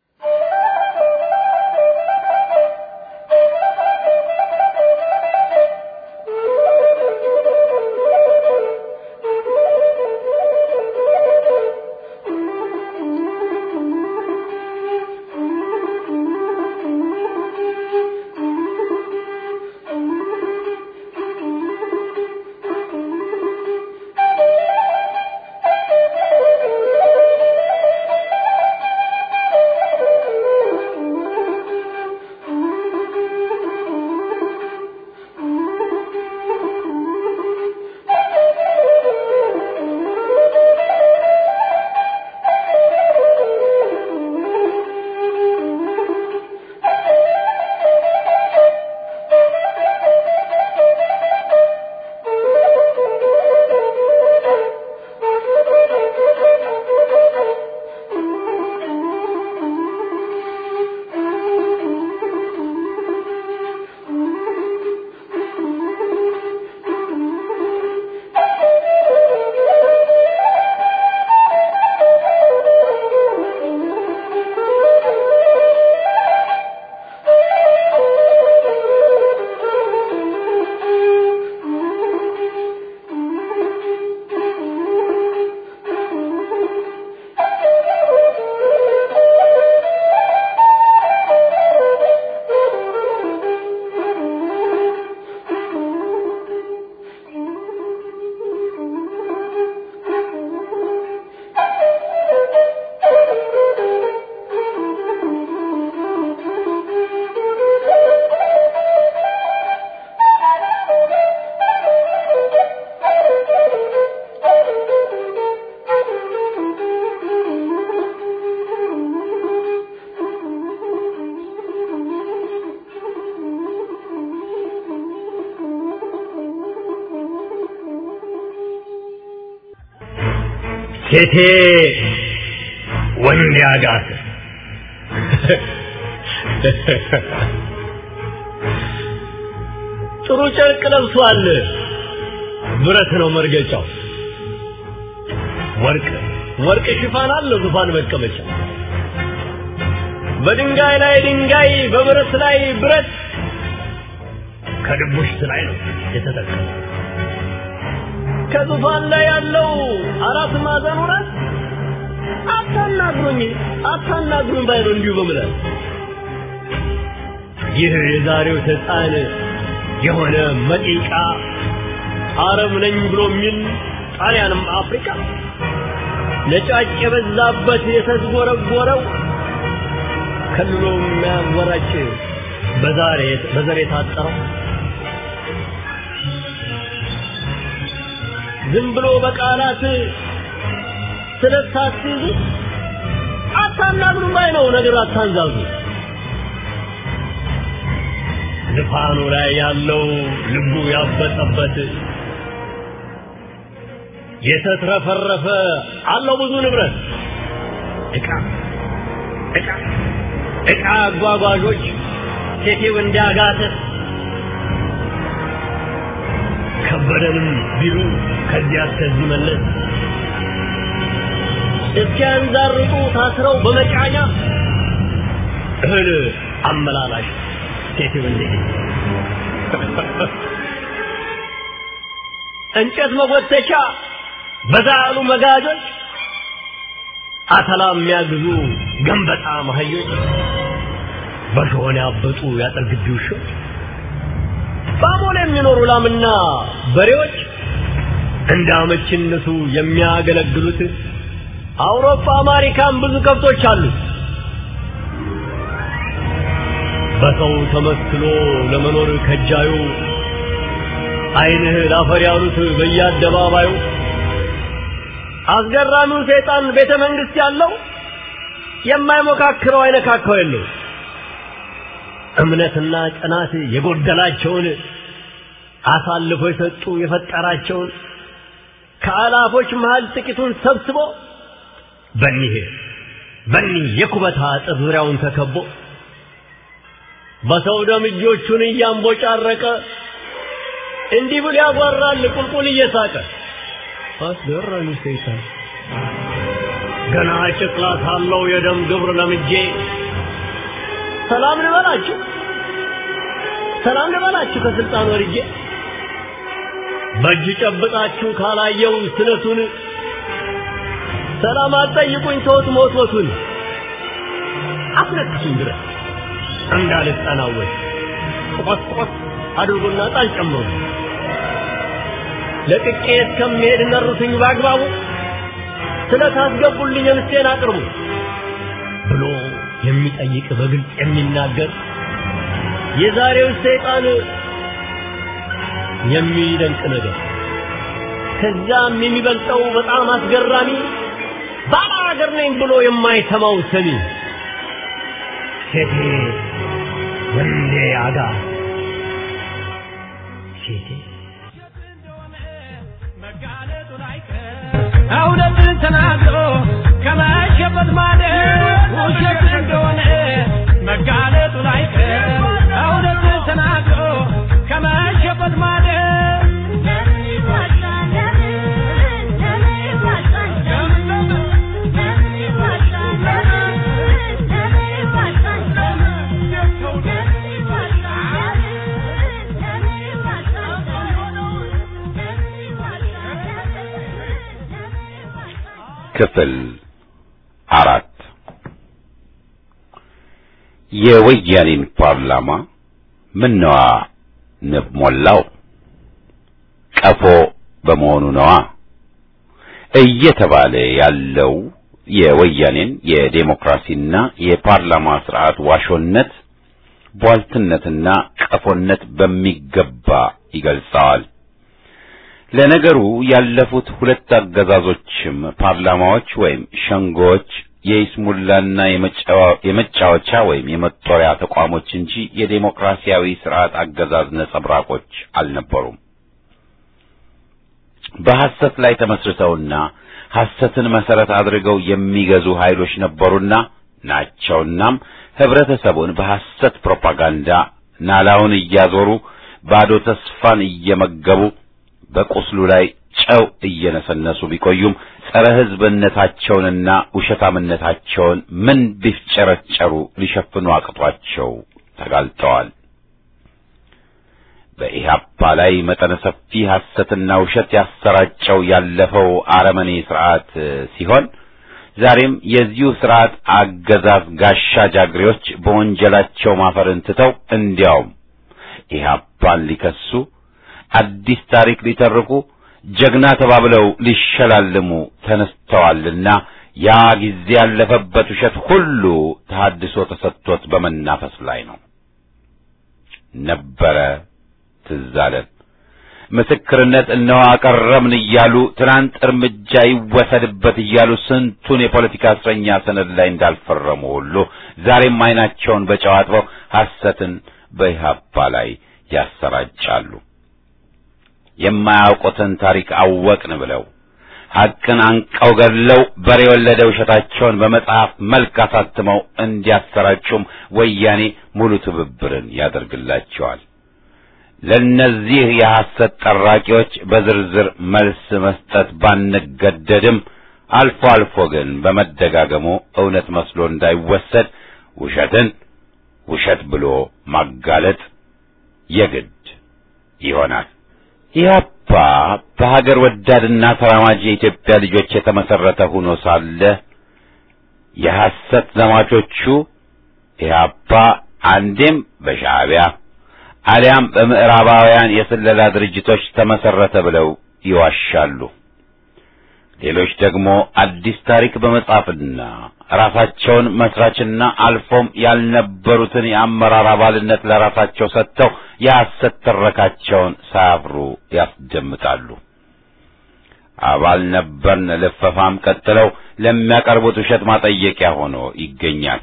ሴቴ ወንድ ያጋት ጥሩ ጨርቅ ለብሷል። ብረት ነው መርገጫው። ወርቅ ወርቅ ሽፋን አለው ዙፋን መቀመጫ። በድንጋይ ላይ ድንጋይ፣ በብረት ላይ ብረት፣ ከድቡሽት ላይ ነው የተጠቀመው። ከዙፋን ላይ ያለው አራት ማዕዘኑ ራስ አታናግሩኝ አታናግሩኝ ባይ ነው እንዲሁ በምላስ ይህ የዛሬው ሕፃን የሆነ መጢቃ አረብ ነኝ ብሎ የሚል ጣሊያንም አፍሪካ ነጫጭ የበዛበት የተዝጎረጎረው ከልሎ የሚያወራጭ በዛሬ በዘር የታጠረው ዝም ብሎ በቃላት ስለታስይዙ አታናግሩ ባይ ነው ነገር አታንዛዙ ልፋኑ ላይ ያለው ልቡ ያበጠበት የተትረፈረፈ አለው ብዙ ንብረት ዕቃ ዕቃ ዕቃ አጓጓዦች ሴቴው እንዳጋተት ከበደንም ቢሉ ከዚያ እስከዚህ መለስ እስኪያንዛርጡ ታስረው በመጫኛ እህል አመላላሽ ሴቴው እንደ እንጨት መጎተቻ በዛ ያሉ መጋጆች አተላ የሚያግዙ ገንበጣ መሀዮች በሾሆን ያበጡ ያጠር ግቢ ውሾች በአሞሌ የሚኖሩ ላምና በሬዎች እንደ አመችነቱ የሚያገለግሉት አውሮፓ አሜሪካን ብዙ ከብቶች አሉ። በሰው ተመስሎ ለመኖር ከጃዩ አይንህ ላፈር ያሉት በየአደባባዩ አስገራሚው ሰይጣን ቤተ መንግስት ያለው የማይሞካክረው አይነካካው የለው እምነትና ጽናት የጎደላቸውን አሳልፎ የሰጡ የፈጠራቸውን ከአላፎች መሃል ጥቂቱን ሰብስቦ በኒህ በኒህ የኩበታ አጥር ዙሪያውን ተከቦ በሰው ደም እጆቹን እያንቦጫረቀ እንዲህ ብሎ ያጓራል ቁልቁል እየሳቀ አስገራሚ ሰይጣን ገና ጨቅላ ሳለው የደም ግብር ለምጄ ሰላም ልበላችሁ ሰላም ልበላችሁ ከስልጣን ወርጄ በእጅ ጨብጣችሁ ካላየው ስለቱን ሰላም አትጠይቁኝ ተውት ሞትሞቱን አስነክሱኝ ድረስ እንዳልጠናወት ቆስ ቆስ አድርጎና ጣል ጨምሩ ለቅቄ እስከምሄድ ነሩትኝ በአግባቡ ስለታስገቡልኝ ምስቴን አቅርቡ ብሎ የሚጠይቅ በግልጽ የሚናገር የዛሬው ሰይጣን የሚደንቅ ነገር ከዛም የሚበልጠው በጣም አስገራሚ ባለ ሀገር ነኝ ብሎ የማይሰማው ሰሚ ሴቴ ወንዴ አጋ ሴቴ እውነትን ተናግሮ ከመሸበት ማደር ውሸት እንደሆነ መጋለጡ ላይቀር እውነትን ተናግሮ ከመሸበት ማደር ክፍል አራት የወያኔን ፓርላማ ምነዋ ንብ ሞላው ቀፎ በመሆኑ ነዋ እየተባለ ያለው የወያኔን የዴሞክራሲና የፓርላማ ስርዓት ዋሾነት ቧልትነትና ቀፎነት በሚገባ ይገልጸዋል። ለነገሩ ያለፉት ሁለት አገዛዞችም ፓርላማዎች ወይም ሸንጎዎች የይስሙላና የመጫወቻ ወይም የመጦሪያ ተቋሞች እንጂ የዴሞክራሲያዊ ስርዓት አገዛዝ ነጸብራቆች አልነበሩም። በሐሰት ላይ ተመስርተውና ሐሰትን መሰረት አድርገው የሚገዙ ኃይሎች ነበሩና ናቸውናም ህብረተሰቡን በሐሰት ፕሮፓጋንዳ ናላውን እያዞሩ ባዶ ተስፋን እየመገቡ በቁስሉ ላይ ጨው እየነሰነሱ ቢቆዩም ጸረ ሕዝብነታቸውንና ውሸታምነታቸውን ምን ቢፍጨረጨሩ ሊሸፍኑ አቅቷቸው ተጋልጠዋል። በኢህአፓ ላይ መጠነ ሰፊ ሐሰትና ውሸት ያሰራጨው ያለፈው አረመኔ ስርዓት ሲሆን ዛሬም የዚሁ ስርዓት አገዛዝ ጋሻ ጃግሬዎች በወንጀላቸው ማፈርን ትተው እንዲያውም ኢህአፓን ሊከሱ አዲስ ታሪክ ሊተርኩ ጀግና ተባብለው ሊሸላልሙ ተነስተዋልና ያ ጊዜ ያለፈበት ውሸት ሁሉ ተሐድሶ ተሰጥቶት በመናፈስ ላይ ነው። ነበረ ትዝ አለን። ምስክርነት እነሆ አቀረብን እያሉ ትናንት እርምጃ ይወሰድበት እያሉ ስንቱን የፖለቲካ እስረኛ ሰነድ ላይ እንዳልፈረሙ ሁሉ ዛሬም ዓይናቸውን በጨው አጥበው ሐሰትን በኢህአፓ ላይ ያሰራጫሉ። የማያውቁትን ታሪክ አወቅን ብለው ሐቅን አንቀው ገድለው በሬ የወለደ ውሸታቸውን በመጽሐፍ መልክ አሳትመው እንዲያሰራጩም ወያኔ ሙሉ ትብብርን ያደርግላቸዋል። ለእነዚህ የሐሰት ጠራቂዎች በዝርዝር መልስ መስጠት ባንገደድም አልፎ አልፎ ግን በመደጋገሙ እውነት መስሎ እንዳይወሰድ ውሸትን ውሸት ብሎ ማጋለጥ የግድ ይሆናል። ኢህአፓ በሀገር ወዳድና ተራማጅ የኢትዮጵያ ልጆች የተመሰረተ ሆኖ ሳለ የሐሰት ዘማቾቹ ኢህአፓ አንዴም በሻዕቢያ አሊያም በምዕራባውያን የስለላ ድርጅቶች ተመሰረተ ብለው ይዋሻሉ። ሌሎች ደግሞ አዲስ ታሪክ በመጻፍና ራሳቸውን መስራችና አልፎም ያልነበሩትን የአመራር አባልነት ለራሳቸው ሰጥተው የሐሰት ትረካቸውን ሳያፍሩ ያስደምጣሉ። አባል ነበርን ልፈፋም ቀጥለው ለሚያቀርቡት ውሸት ማጠየቂያ ሆኖ ይገኛል።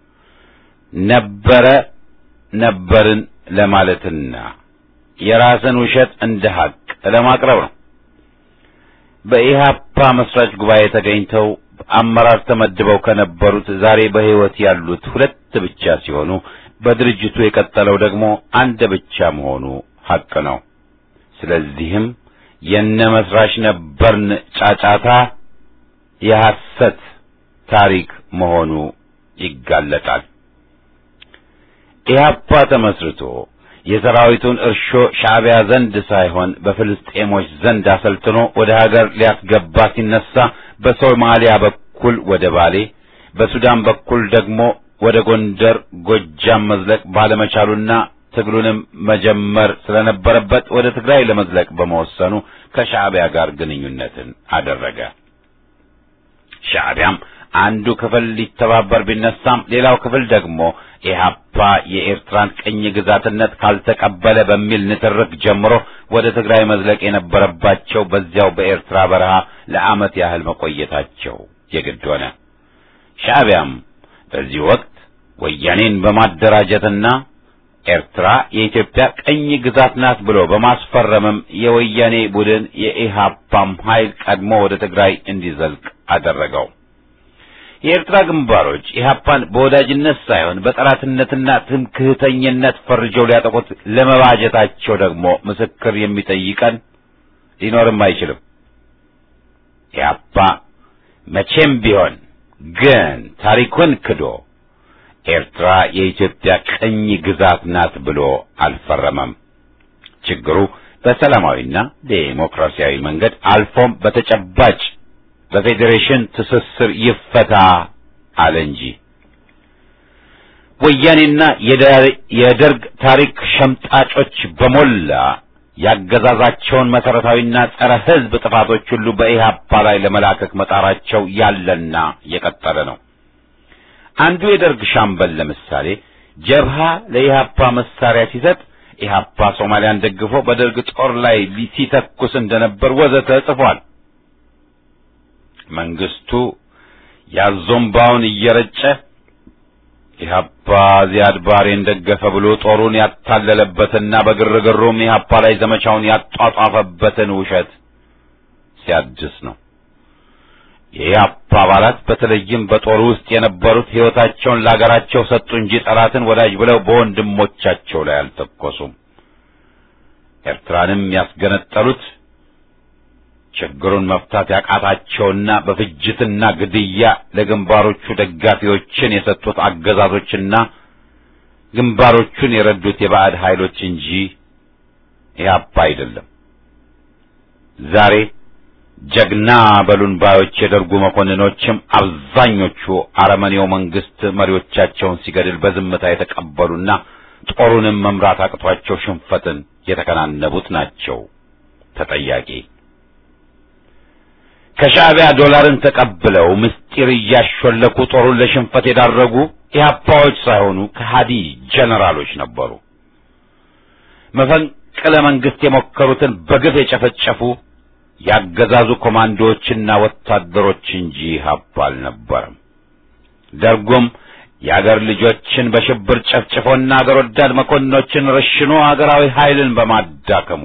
ነበረ ነበርን ለማለትና የራስን ውሸት እንደ ሐቅ ለማቅረብ ነው። በኢህአፓ መስራች ጉባኤ ተገኝተው አመራር ተመድበው ከነበሩት ዛሬ በሕይወት ያሉት ሁለት ብቻ ሲሆኑ በድርጅቱ የቀጠለው ደግሞ አንድ ብቻ መሆኑ ሐቅ ነው። ስለዚህም የነ መስራች ነበርን ጫጫታ የሐሰት ታሪክ መሆኑ ይጋለጣል። ኢህአፓ ተመስርቶ የሰራዊቱን እርሾ ሻዕቢያ ዘንድ ሳይሆን በፍልስጤሞች ዘንድ አሰልጥኖ ወደ ሀገር ሊያስገባ ሲነሳ በሶማሊያ በኩል ወደ ባሌ፣ በሱዳን በኩል ደግሞ ወደ ጎንደር፣ ጎጃም መዝለቅ ባለመቻሉና ትግሉንም መጀመር ስለነበረበት ወደ ትግራይ ለመዝለቅ በመወሰኑ ከሻዕቢያ ጋር ግንኙነትን አደረገ። ሻዕቢያም አንዱ ክፍል ሊተባበር ቢነሳም ሌላው ክፍል ደግሞ ኢህአፓ የኤርትራን ቅኝ ግዛትነት ካልተቀበለ በሚል ንትርክ ጀምሮ ወደ ትግራይ መዝለቅ የነበረባቸው በዚያው በኤርትራ በረሃ ለዓመት ያህል መቆየታቸው የግድ ሆነ። ሻዕቢያም በዚህ ወቅት ወያኔን በማደራጀትና ኤርትራ የኢትዮጵያ ቅኝ ግዛት ናት ብሎ በማስፈረምም የወያኔ ቡድን የኢህአፓም ኃይል ቀድሞ ወደ ትግራይ እንዲዘልቅ አደረገው። የኤርትራ ግንባሮች ኢህአፓን በወዳጅነት ሳይሆን በጠላትነትና ትምክህተኝነት ፈርጀው ሊያጠቁት ለመባጀታቸው ደግሞ ምስክር የሚጠይቀን ሊኖርም አይችልም። ኢህአፓ መቼም ቢሆን ግን ታሪኩን ክዶ ኤርትራ የኢትዮጵያ ቅኝ ግዛት ናት ብሎ አልፈረመም። ችግሩ በሰላማዊና ዴሞክራሲያዊ መንገድ አልፎም በተጨባጭ በፌዴሬሽን ትስስር ይፈታ አለ እንጂ ወያኔና የደርግ ታሪክ ሸምጣጮች በሞላ ያገዛዛቸውን መሰረታዊና ጸረ ሕዝብ ጥፋቶች ሁሉ በኢህአፓ ላይ ለመላከክ መጣራቸው ያለና የቀጠለ ነው። አንዱ የደርግ ሻምበል ለምሳሌ ጀብሃ ለኢህአፓ መሳሪያ ሲሰጥ ኢህአፓ ሶማሊያን ደግፎ በደርግ ጦር ላይ ሲተኩስ እንደነበር ወዘተ ጽፏል። መንግስቱ ያዞምባውን እየረጨ ኢህአፓ ዚያድ ባሬን ደገፈ ብሎ ጦሩን ያታለለበትና በግርግሩም ኢህአፓ ላይ ዘመቻውን ያጧጧፈበትን ውሸት ሲያድስ ነው። የኢህአፓ አባላት በተለይም በጦሩ ውስጥ የነበሩት ሕይወታቸውን ለአገራቸው ሰጡ እንጂ ጠላትን ወዳጅ ብለው በወንድሞቻቸው ላይ አልተኮሱም። ኤርትራንም ያስገነጠሉት ችግሩን መፍታት ያቃታቸውና በፍጅትና ግድያ ለግንባሮቹ ደጋፊዎችን የሰጡት አገዛዞችና ግንባሮቹን የረዱት የባዕድ ኃይሎች እንጂ ኢህአፓ አይደለም። ዛሬ ጀግና በሉን ባዮች የደርጉ መኮንኖችም አብዛኞቹ አረመኔው መንግስት መሪዎቻቸውን ሲገድል በዝምታ የተቀበሉና ጦሩንም መምራት አቅቷቸው ሽንፈትን የተከናነቡት ናቸው ተጠያቂ። ከሻዕቢያ ዶላርን ተቀብለው ምስጢር እያሾለኩ ጦሩን ለሽንፈት የዳረጉ ኢህአፓዎች ሳይሆኑ ከሃዲ ጀነራሎች ነበሩ። መፈንቅለ መንግስት የሞከሩትን በግፍ የጨፈጨፉ ያገዛዙ ኮማንዶዎችና ወታደሮች እንጂ ኢህአፓ አልነበረም። ደርጉም የአገር ልጆችን በሽብር ጨፍጭፎና አገር ወዳድ መኮንኖችን ረሽኖ አገራዊ ኃይልን በማዳከሙ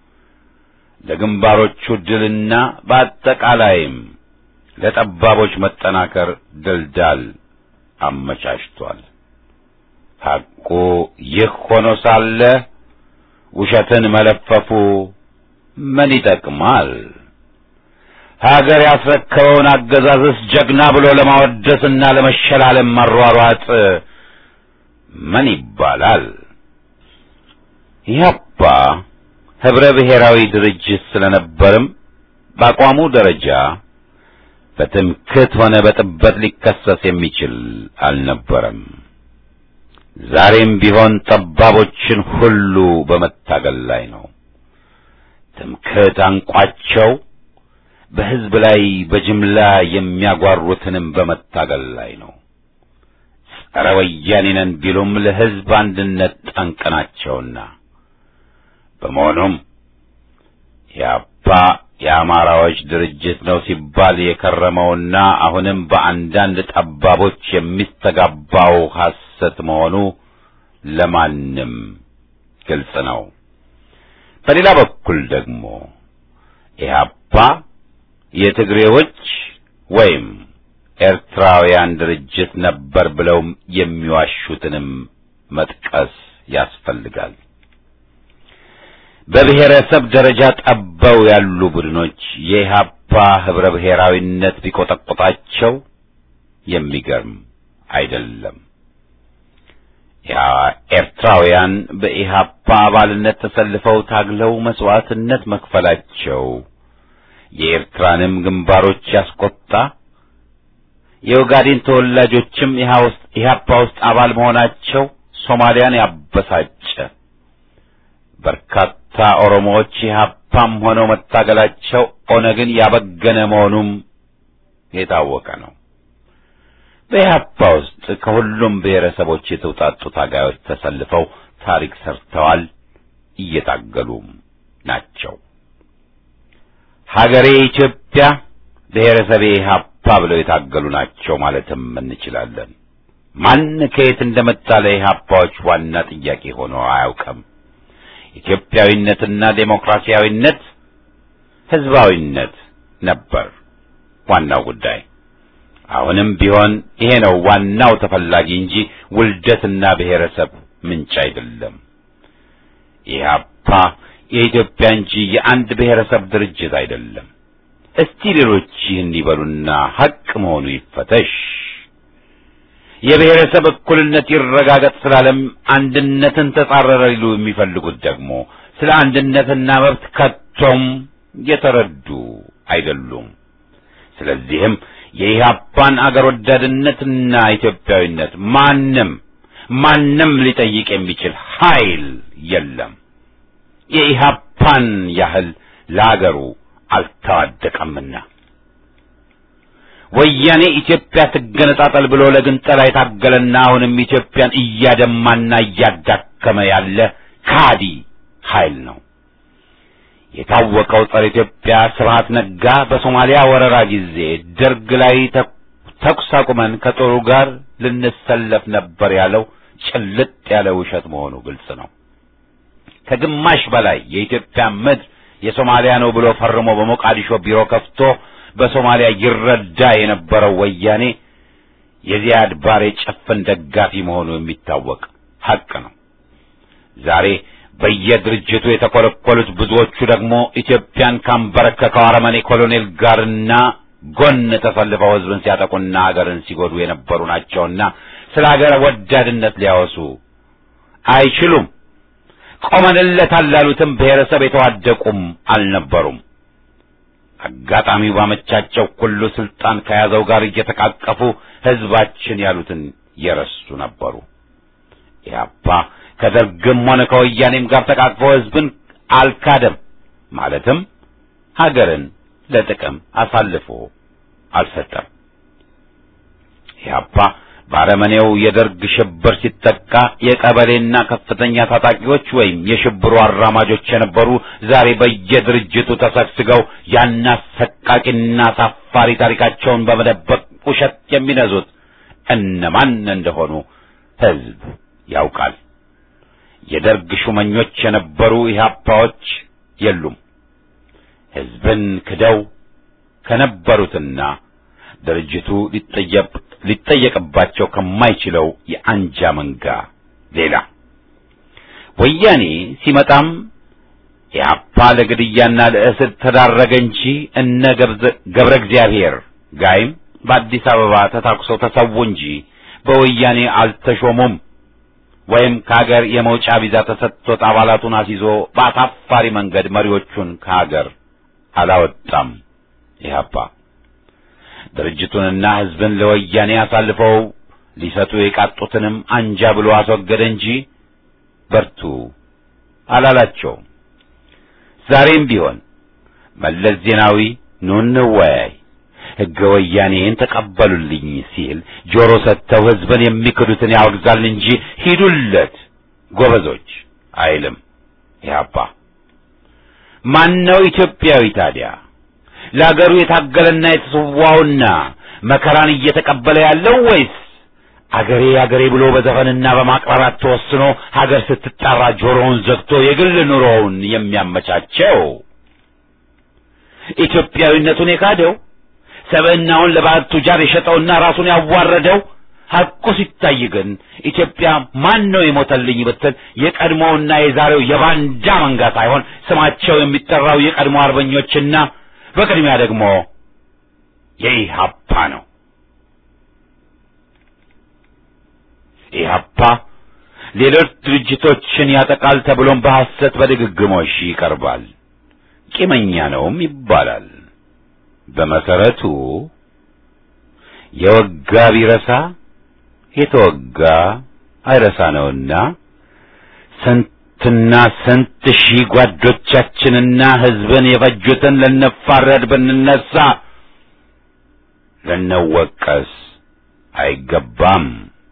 ለግንባሮቹ ድልና በአጠቃላይም ለጠባቦች መጠናከር ድልዳል አመቻችቷል። ሐቁ ይህ ሆኖ ሳለ ውሸትን መለፈፉ ምን ይጠቅማል? ሀገር ያስረከበውን አገዛዝስ ጀግና ብሎ ለማወደስና ለመሸላለም መሯሯጥ ምን ይባላል? ኢህአፓ ህብረ ብሔራዊ ድርጅት ስለነበርም በአቋሙ ደረጃ በትምክህት ሆነ በጥበት ሊከሰስ የሚችል አልነበረም። ዛሬም ቢሆን ጠባቦችን ሁሉ በመታገል ላይ ነው። ትምክህት አንቋቸው በህዝብ ላይ በጅምላ የሚያጓሩትንም በመታገል ላይ ነው። ጸረ ወያኔ ነን ቢሉም ለህዝብ አንድነት ጠንቅ ናቸውና። በመሆኑም የአባ የአማራዎች ድርጅት ነው ሲባል የከረመውና አሁንም በአንዳንድ ጠባቦች የሚስተጋባው ሐሰት መሆኑ ለማንም ግልጽ ነው። በሌላ በኩል ደግሞ ኢህአፓ የትግሬዎች ወይም ኤርትራውያን ድርጅት ነበር ብለው የሚዋሹትንም መጥቀስ ያስፈልጋል። በብሔረሰብ ደረጃ ጠበው ያሉ ቡድኖች የኢህአፓ ህብረ ብሔራዊነት ቢቆጠቆጣቸው የሚገርም አይደለም። ኤርትራውያን በኢህአፓ አባልነት ተሰልፈው ታግለው መስዋዕትነት መክፈላቸው የኤርትራንም ግንባሮች ያስቆጣ፣ የኦጋዴን ተወላጆችም ኢህአፓ ውስጥ አባል መሆናቸው ሶማሊያን ያበሳጨ፣ በርካታ ኦሮሞዎች ኢህአፓም ሆነው መታገላቸው ኦነግን ያበገነ መሆኑም የታወቀ ነው። በኢህአፓ ውስጥ ከሁሉም ብሔረሰቦች የተውጣጡ ታጋዮች ተሰልፈው ታሪክ ሰርተዋል፣ እየታገሉም ናቸው። ሀገሬ ኢትዮጵያ፣ ብሔረሰቤ ኢህአፓ ብለው የታገሉ ናቸው ማለትም እንችላለን። ማን ከየት እንደመጣ ለኢህአፓዎች ዋና ጥያቄ ሆኖ አያውቅም። ኢትዮጵያዊነትና ዴሞክራሲያዊነት፣ ህዝባዊነት ነበር ዋናው ጉዳይ። አሁንም ቢሆን ይሄ ነው ዋናው ተፈላጊ እንጂ ውልደትና ብሔረሰብ ምንጭ አይደለም። ኢህአፓ የኢትዮጵያ እንጂ የአንድ ብሔረሰብ ድርጅት አይደለም። እስቲ ሌሎች ይህን ይበሉና ሐቅ መሆኑ ይፈተሽ። የብሔረሰብ እኩልነት ይረጋገጥ ስላለም አንድነትን ተጻረረ ሊሉ የሚፈልጉት ደግሞ ስለ አንድነትና መብት ከቶም የተረዱ አይደሉም። ስለዚህም የኢህአፓን አገር ወዳድነትና ኢትዮጵያዊነት ማንም ማንም ሊጠይቅ የሚችል ኃይል የለም። የኢህአፓን ያህል ለአገሩ አልተዋደቀምና ወያኔ ኢትዮጵያ ትገነጣጠል ብሎ ለግንጠላ የታገለና አሁንም ኢትዮጵያን እያደማና እያዳከመ ያለ ካዲ ኃይል ነው። የታወቀው ጸረ ኢትዮጵያ ስብሐት ነጋ በሶማሊያ ወረራ ጊዜ ደርግ ላይ ተኩስ አቁመን ከጦሩ ጋር ልንሰለፍ ነበር ያለው ጭልጥ ያለ ውሸት መሆኑ ግልጽ ነው። ከግማሽ በላይ የኢትዮጵያ ምድር የሶማሊያ ነው ብሎ ፈርሞ በሞቃዲሾ ቢሮ ከፍቶ በሶማሊያ ይረዳ የነበረው ወያኔ የዚያድ ባሬ ጭፍን ደጋፊ መሆኑ የሚታወቅ ሐቅ ነው። ዛሬ በየድርጅቱ የተኮለኮሉት ብዙዎቹ ደግሞ ኢትዮጵያን ካንበረከከው አረመኔ ኮሎኔል ጋርና ጎን ተሰልፈው ሕዝብን ሲያጠቁና አገርን ሲጎዱ የነበሩ ናቸውና ስለ አገር ወዳድነት ሊያወሱ አይችሉም። ቆመንለታል ላሉትም ብሔረሰብ የተዋደቁም አልነበሩም። አጋጣሚው ባመቻቸው ሁሉ ስልጣን ከያዘው ጋር እየተቃቀፉ ሕዝባችን ያሉትን የረሱ ነበሩ። ኢህአፓ ከደርግም ሆነ ከወያኔም ጋር ተቃቅፎ ሕዝብን አልካደም። ማለትም ሀገርን ለጥቅም አሳልፎ አልሰጠም። ኢህአፓ ባረመኔው የደርግ ሽብር ሲጠቃ የቀበሌና ከፍተኛ ታጣቂዎች ወይም የሽብሩ አራማጆች የነበሩ ዛሬ በየድርጅቱ ተሰግስገው ያን አሰቃቂና አሳፋሪ ታሪካቸውን በመደበቅ ውሸት የሚነዙት እነማን እንደሆኑ ሕዝብ ያውቃል። የደርግ ሹመኞች የነበሩ ኢህአፓዎች የሉም። ሕዝብን ክደው ከነበሩትና ድርጅቱ ሊጠየቅ ሊጠየቅባቸው ከማይችለው የአንጃ መንጋ ሌላ ወያኔ ሲመጣም ኢህአፓ ለግድያና ለእስር ተዳረገ እንጂ እነ ገብረ እግዚአብሔር ጋይም በአዲስ አበባ ተታኩሰው ተሰዉ እንጂ በወያኔ አልተሾሙም። ወይም ከሀገር የመውጫ ቪዛ ተሰጥቶት አባላቱን አስይዞ በአሳፋሪ መንገድ መሪዎቹን ከሀገር አላወጣም። ኢህአፓ ድርጅቱንና ሕዝብን ለወያኔ አሳልፈው ሊሰጡ የቃጡትንም አንጃ ብሎ አስወገደ እንጂ በርቱ አላላቸውም። ዛሬም ቢሆን መለስ ዜናዊ ኑ እንወያይ፣ ሕገ ወያኔን ተቀበሉልኝ ሲል ጆሮ ሰጥተው ሕዝብን የሚክዱትን ያወግዛል እንጂ ሂዱለት ጎበዞች አይልም። ኢህአፓ ማነው ኢትዮጵያዊ ታዲያ? ለአገሩ የታገለና የተሰዋውና መከራን እየተቀበለ ያለው ወይስ አገሬ አገሬ ብሎ በዘፈንና በማቅራራት ተወስኖ ሀገር ስትጠራ ጆሮውን ዘግቶ የግል ኑሮውን የሚያመቻቸው? ኢትዮጵያዊነቱን የካደው ሰብዕናውን ለባዕድ ቱጃር የሸጠውና ራሱን ያዋረደው ሐቁ ሲታይ ግን ኢትዮጵያ ማን ነው የሞተልኝ ብትል የቀድሞውና የዛሬው የባንዳ መንጋ ሳይሆን ስማቸው የሚጠራው የቀድሞ አርበኞችና በቅድሚያ ደግሞ የኢህአፓ ነው። ኢህአፓ ሌሎች ድርጅቶችን ያጠቃል ተብሎም በሐሰት በድግግሞሽ ይቀርባል። ቂመኛ ነውም ይባላል። በመሰረቱ የወጋ ቢረሳ የተወጋ አይረሳ ነውና ስንትና ስንት ሺህ ጓዶቻችንና ሕዝብን የፈጁትን ልንፋረድ ብንነሳ ልንወቀስ አይገባም።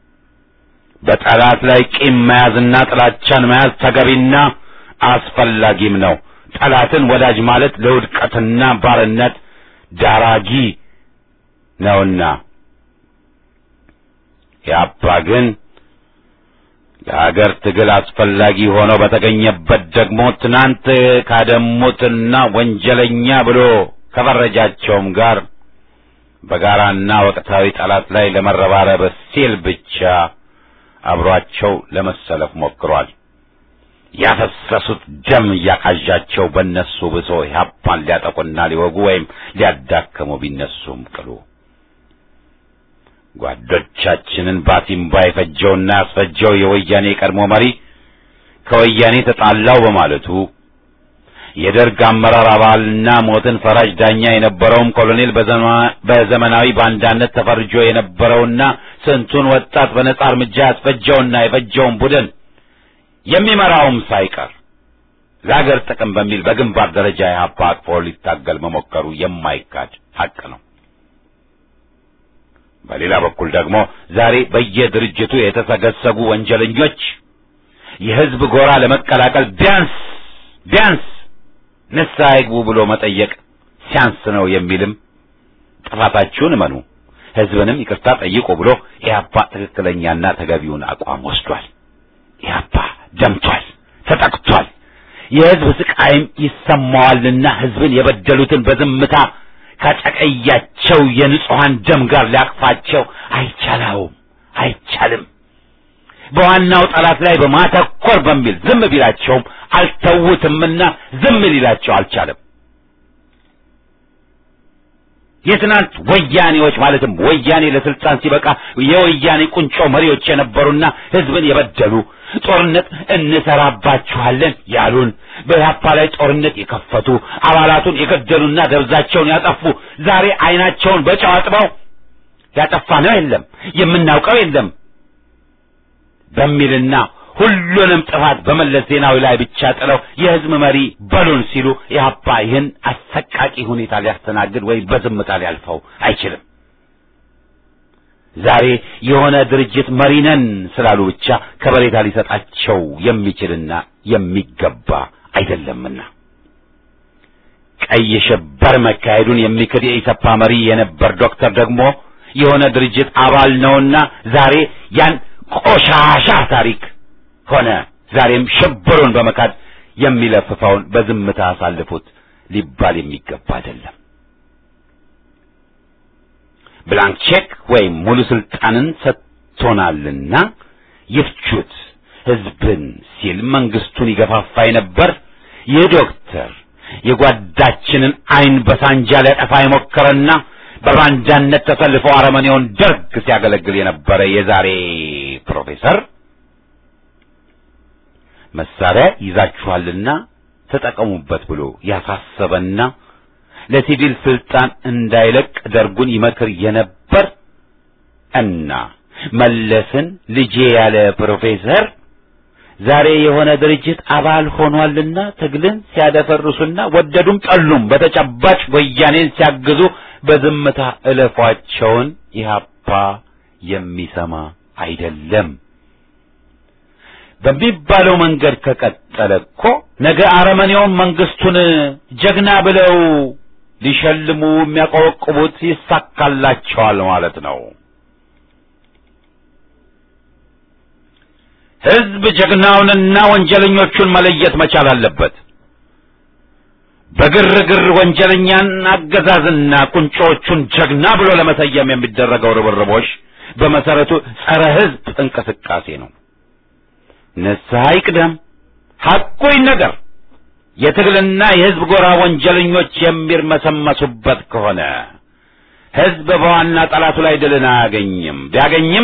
በጠላት ላይ ቂም መያዝና ጥላቻን መያዝ ተገቢና አስፈላጊም ነው። ጠላትን ወዳጅ ማለት ለውድቀትና ባርነት ዳራጊ ነውና ያባ ግን ለሀገር ትግል አስፈላጊ ሆኖ በተገኘበት ደግሞ ትናንት ካደሙትና ወንጀለኛ ብሎ ከፈረጃቸውም ጋር በጋራና ወቅታዊ ጠላት ላይ ለመረባረብ ሲል ብቻ አብሯቸው ለመሰለፍ ሞክሯል። ያፈሰሱት ደም እያቃዣቸው በእነሱ ብሶ ኢህአፓን ሊያጠቁና ሊወጉ ወይም ሊያዳክሙ ቢነሱም ቅሉ ጓዶቻችንን ባቲምባ የፈጀውና ያስፈጀው የወያኔ ቀድሞ መሪ ከወያኔ ተጣላው በማለቱ የደርግ አመራር አባልና ሞትን ፈራጅ ዳኛ የነበረውም ኮሎኔል በዘመናዊ ባንዳነት ተፈርጆ የነበረውና ስንቱን ወጣት በነጻ እርምጃ ያስፈጀውና የፈጀውን ቡድን የሚመራውም ሳይቀር ለአገር ጥቅም በሚል በግንባር ደረጃ ኢህአፓ አቅፎ ሊታገል መሞከሩ የማይካድ ሐቅ ነው። በሌላ በኩል ደግሞ ዛሬ በየድርጅቱ የተሰገሰጉ ወንጀለኞች የህዝብ ጎራ ለመቀላቀል ቢያንስ ቢያንስ ንስሐ ይግቡ ብሎ መጠየቅ ሲያንስ ነው የሚልም ጥፋታችሁን እመኑ፣ ህዝብንም ይቅርታ ጠይቁ ብሎ ኢህአፓ ትክክለኛና ተገቢውን አቋም ወስዷል። ኢህአፓ ደምቷል፣ ተጠቅቷል። የህዝብ ስቃይም ይሰማዋልና ህዝብን የበደሉትን በዝምታ ካጨቀያቸው የንጹሐን ደም ጋር ሊያቅፋቸው አይቻላውም፣ አይቻልም። በዋናው ጠላት ላይ በማተኮር በሚል ዝም ቢላቸውም አልተውትምና ዝም ሊላቸው አልቻለም። የትናንት ወያኔዎች ማለትም ወያኔ ለስልጣን ሲበቃ የወያኔ ቁንጮ መሪዎች የነበሩና ህዝብን የበደሉ ጦርነት እንሰራባችኋለን ያሉን በኢህአፓ ላይ ጦርነት የከፈቱ አባላቱን የገደሉና ደብዛቸውን ያጠፉ ዛሬ አይናቸውን በጨው አጥበው ያጠፋ ነው የለም የምናውቀው የለም በሚልና ሁሉንም ጥፋት በመለስ ዜናዊ ላይ ብቻ ጥለው የህዝብ መሪ በሉን ሲሉ ኢህአፓ ይህን አሰቃቂ ሁኔታ ሊያስተናግድ ወይም በዝምታ ሊያልፈው አይችልም። ዛሬ የሆነ ድርጅት መሪ ነን ስላሉ ብቻ ከበሬታ ሊሰጣቸው የሚችልና የሚገባ አይደለምና ቀይ ሽብር መካሄዱን የሚክድ የኢሰፓ መሪ የነበር ዶክተር ደግሞ የሆነ ድርጅት አባል ነውና ዛሬ ያን ቆሻሻ ታሪክ ሆነ ዛሬም ሽብሩን በመካድ የሚለፍፈውን በዝምታ አሳልፉት ሊባል የሚገባ አይደለም። ብላንክ ቼክ ወይም ሙሉ ስልጣንን ሰጥቶናልና ይፍቹት ህዝብን ሲል መንግስቱን ይገፋፋ ነበር። ይህ ዶክተር የጓዳችንን አይን በሳንጃ ሊያጠፋ የሞከረና በባንዳነት ተሰልፎ አረመኔውን ደርግ ሲያገለግል የነበረ የዛሬ ፕሮፌሰር መሳሪያ ይዛችኋልና ተጠቀሙበት ብሎ ያሳሰበና ለሲቪል ስልጣን እንዳይለቅ ደርጉን ይመክር የነበር እና መለስን ልጄ ያለ ፕሮፌሰር ዛሬ የሆነ ድርጅት አባል ሆኗልና ትግልን ሲያደፈርሱና ወደዱም ጠሉም በተጨባጭ ወያኔን ሲያግዙ በዝምታ እለፏቸውን ኢህአፓ የሚሰማ አይደለም። በሚባለው መንገድ ከቀጠለ እኮ ነገ አረመኔውን መንግስቱን ጀግና ብለው ሊሸልሙ የሚያቆበቁቡት ይሳካላቸዋል ማለት ነው። ህዝብ ጀግናውንና ወንጀለኞቹን መለየት መቻል አለበት። በግርግር ወንጀለኛን አገዛዝና ቁንጮዎቹን ጀግና ብሎ ለመሰየም የሚደረገው ርብርቦች በመሰረቱ ጸረ ህዝብ እንቅስቃሴ ነው። ንስሐ ይቅደም፣ ሐቁ ይነገር። የትግልና የህዝብ ጎራ ወንጀለኞች የሚርመሰመሱበት ከሆነ ህዝብ በዋና ጠላቱ ላይ ድልን አያገኝም። ቢያገኝም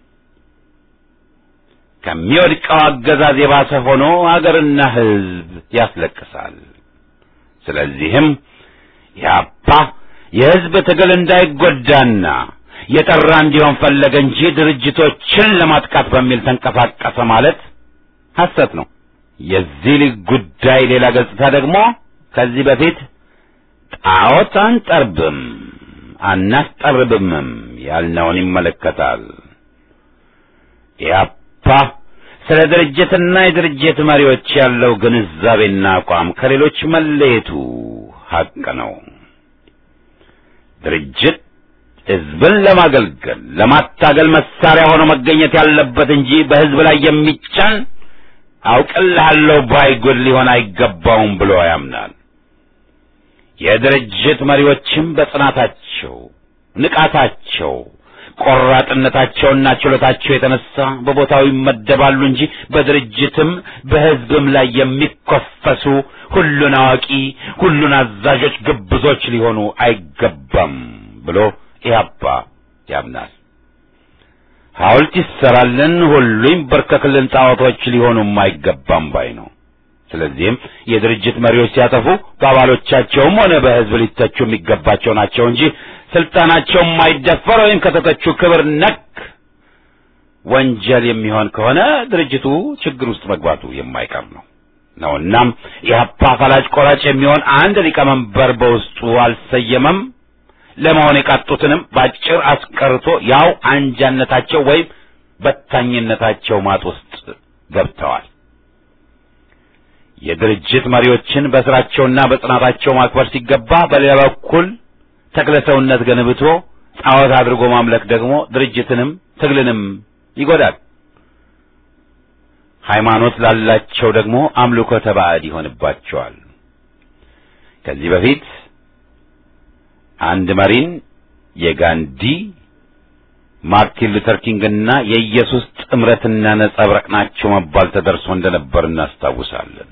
ከሚወድቀው አገዛዝ የባሰ ሆኖ አገርና ህዝብ ያስለቅሳል። ስለዚህም ያፓ የህዝብ ትግል እንዳይጎዳና የጠራ እንዲሆን ፈለገ እንጂ ድርጅቶችን ለማጥቃት በሚል ተንቀሳቀሰ ማለት ሐሰት ነው። የዚህ ልጅ ጉዳይ ሌላ ገጽታ ደግሞ ከዚህ በፊት ጣዖት አንጠርብም አናስጠርብምም ያልነውን ይመለከታል። ኢህአፓ ስለ ድርጅትና የድርጅት መሪዎች ያለው ግንዛቤና አቋም ከሌሎች መለየቱ ሐቅ ነው። ድርጅት ህዝብን ለማገልገል ለማታገል መሳሪያ ሆኖ መገኘት ያለበት እንጂ በህዝብ ላይ የሚጫን አውቅልሃለሁ ባይ ጉድ ሊሆን አይገባውም ብሎ ያምናል። የድርጅት መሪዎችም በጽናታቸው፣ ንቃታቸው፣ ቆራጥነታቸውና ችሎታቸው የተነሳ በቦታው ይመደባሉ እንጂ በድርጅትም በህዝብም ላይ የሚኮፈሱ ሁሉን አዋቂ፣ ሁሉን አዛዦች ግብዞች ሊሆኑ አይገባም ብሎ ኢህአፓ ያምናል። ሐውልት ይሰራልን፣ ሁሉ ይንበርከክልን፣ ጣዖቶች ሊሆኑም አይገባም ባይ ነው። ስለዚህም የድርጅት መሪዎች ሲያጠፉ በአባሎቻቸውም ሆነ በህዝብ ሊተቹ የሚገባቸው ናቸው እንጂ ስልጣናቸው የማይደፈር ወይም ከተተቹ ክብር ነክ ወንጀል የሚሆን ከሆነ ድርጅቱ ችግር ውስጥ መግባቱ የማይቀር ነው ነው እናም ኢህአፓ ፈላጭ ቆራጭ የሚሆን አንድ ሊቀመንበር በውስጡ አልሰየመም። ለመሆን የቃጡትንም ባጭር አስቀርቶ ያው አንጃነታቸው ወይም በታኝነታቸው ማጥ ውስጥ ገብተዋል። የድርጅት መሪዎችን በስራቸውና በጽናታቸው ማክበር ሲገባ፣ በሌላ በኩል ተክለ ሰውነት ገንብቶ ጣዖት አድርጎ ማምለክ ደግሞ ድርጅትንም ትግልንም ይጎዳል። ሃይማኖት ላላቸው ደግሞ አምልኮተ ባዕድ ይሆንባቸዋል። ከዚህ በፊት አንድ መሪን የጋንዲ ማርቲን ሉተር ኪንግና የኢየሱስ ጥምረትና ነጸብራቅ ናቸው መባል ተደርሶ እንደነበር እናስታውሳለን።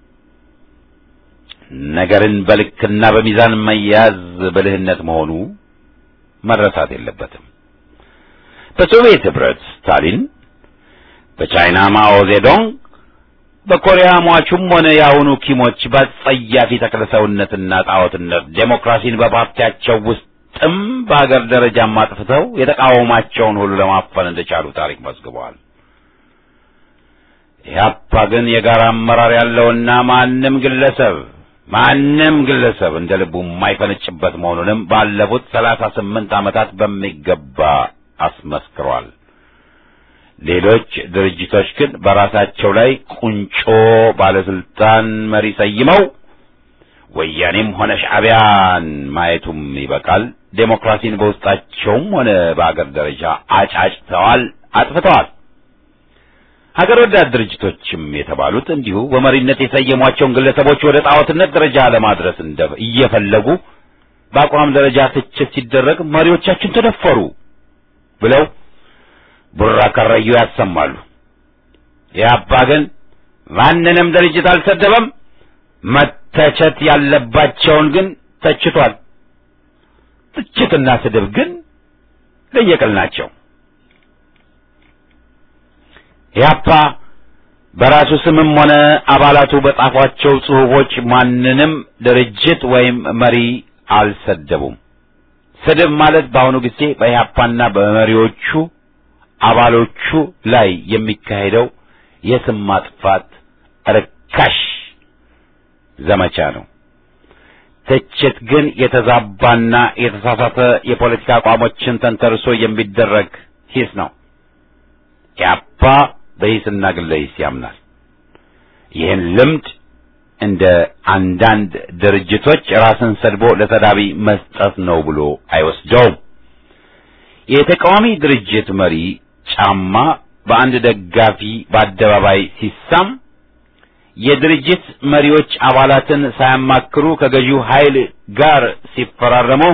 ነገርን በልክና በሚዛን መያዝ ብልህነት መሆኑ መረሳት የለበትም። በሶቪየት ህብረት ስታሊን፣ በቻይና ማኦ ዜዶንግ፣ በኮሪያ ሟቹም ሆነ የአሁኑ ኪሞች በጸያፊ ተክለሰውነትና ጣዖትነት ዴሞክራሲን በፓርቲያቸው ውስጥም በሀገር ደረጃም አጥፍተው የተቃወማቸውን ሁሉ ለማፈን እንደቻሉ ታሪክ መዝግበዋል። ኢህአፓ ግን የጋራ አመራር ያለውና ማንም ግለሰብ ማንም ግለሰብ እንደ ልቡ የማይፈነጭበት መሆኑንም ባለፉት ሰላሳ ስምንት ዓመታት በሚገባ አስመስክሯል። ሌሎች ድርጅቶች ግን በራሳቸው ላይ ቁንጮ ባለስልጣን መሪ ሰይመው ወያኔም ሆነ ሻዕቢያን ማየቱም ይበቃል። ዴሞክራሲን በውስጣቸውም ሆነ በአገር ደረጃ አጫጭተዋል፣ አጥፍተዋል። ሀገር ወዳድ ድርጅቶችም የተባሉት እንዲሁ በመሪነት የሰየሟቸውን ግለሰቦች ወደ ጣዖትነት ደረጃ ለማድረስ እንደ እየፈለጉ በአቋም ደረጃ ትችት ሲደረግ መሪዎቻችን ተደፈሩ ብለው ቡራ ከረዩ ያሰማሉ። ኢህአፓ ግን ማንንም ድርጅት አልሰደበም። መተቸት ያለባቸውን ግን ተችቷል። ትችትና ስድብ ግን ለየቅል ናቸው። ኢህአፓ በራሱ ስምም ሆነ አባላቱ በጻፏቸው ጽሑፎች ማንንም ድርጅት ወይም መሪ አልሰደቡም። ስድብ ማለት በአሁኑ ጊዜ በኢህአፓና በመሪዎቹ አባሎቹ ላይ የሚካሄደው የስም ማጥፋት ርካሽ ዘመቻ ነው። ትችት ግን የተዛባና የተሳሳተ የፖለቲካ አቋሞችን ተንተርሶ የሚደረግ ሂስ ነው። ኢህአፓ በሂስና ግለ ሂስ ያምናል። ይህን ልምድ እንደ አንዳንድ ድርጅቶች ራስን ሰድቦ ለተዳቢ መስጠት ነው ብሎ አይወስደውም። የተቃዋሚ ድርጅት መሪ ጫማ በአንድ ደጋፊ በአደባባይ ሲሳም የድርጅት መሪዎች አባላትን ሳያማክሩ ከገዢው ኃይል ጋር ሲፈራረሙ፣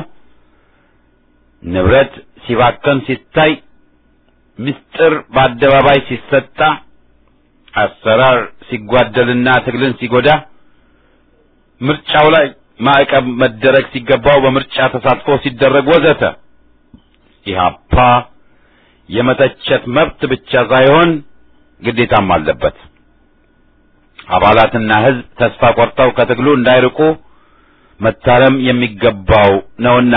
ንብረት ሲባከን ሲታይ፣ ምስጢር በአደባባይ ሲሰጣ፣ አሰራር ሲጓደልና ትግልን ሲጎዳ፣ ምርጫው ላይ ማዕቀብ መደረግ ሲገባው በምርጫ ተሳትፎ ሲደረግ ወዘተ ኢህአፓ የመተቸት መብት ብቻ ሳይሆን ግዴታም አለበት። አባላትና ሕዝብ ተስፋ ቆርጠው ከትግሉ እንዳይርቁ መታረም የሚገባው ነውና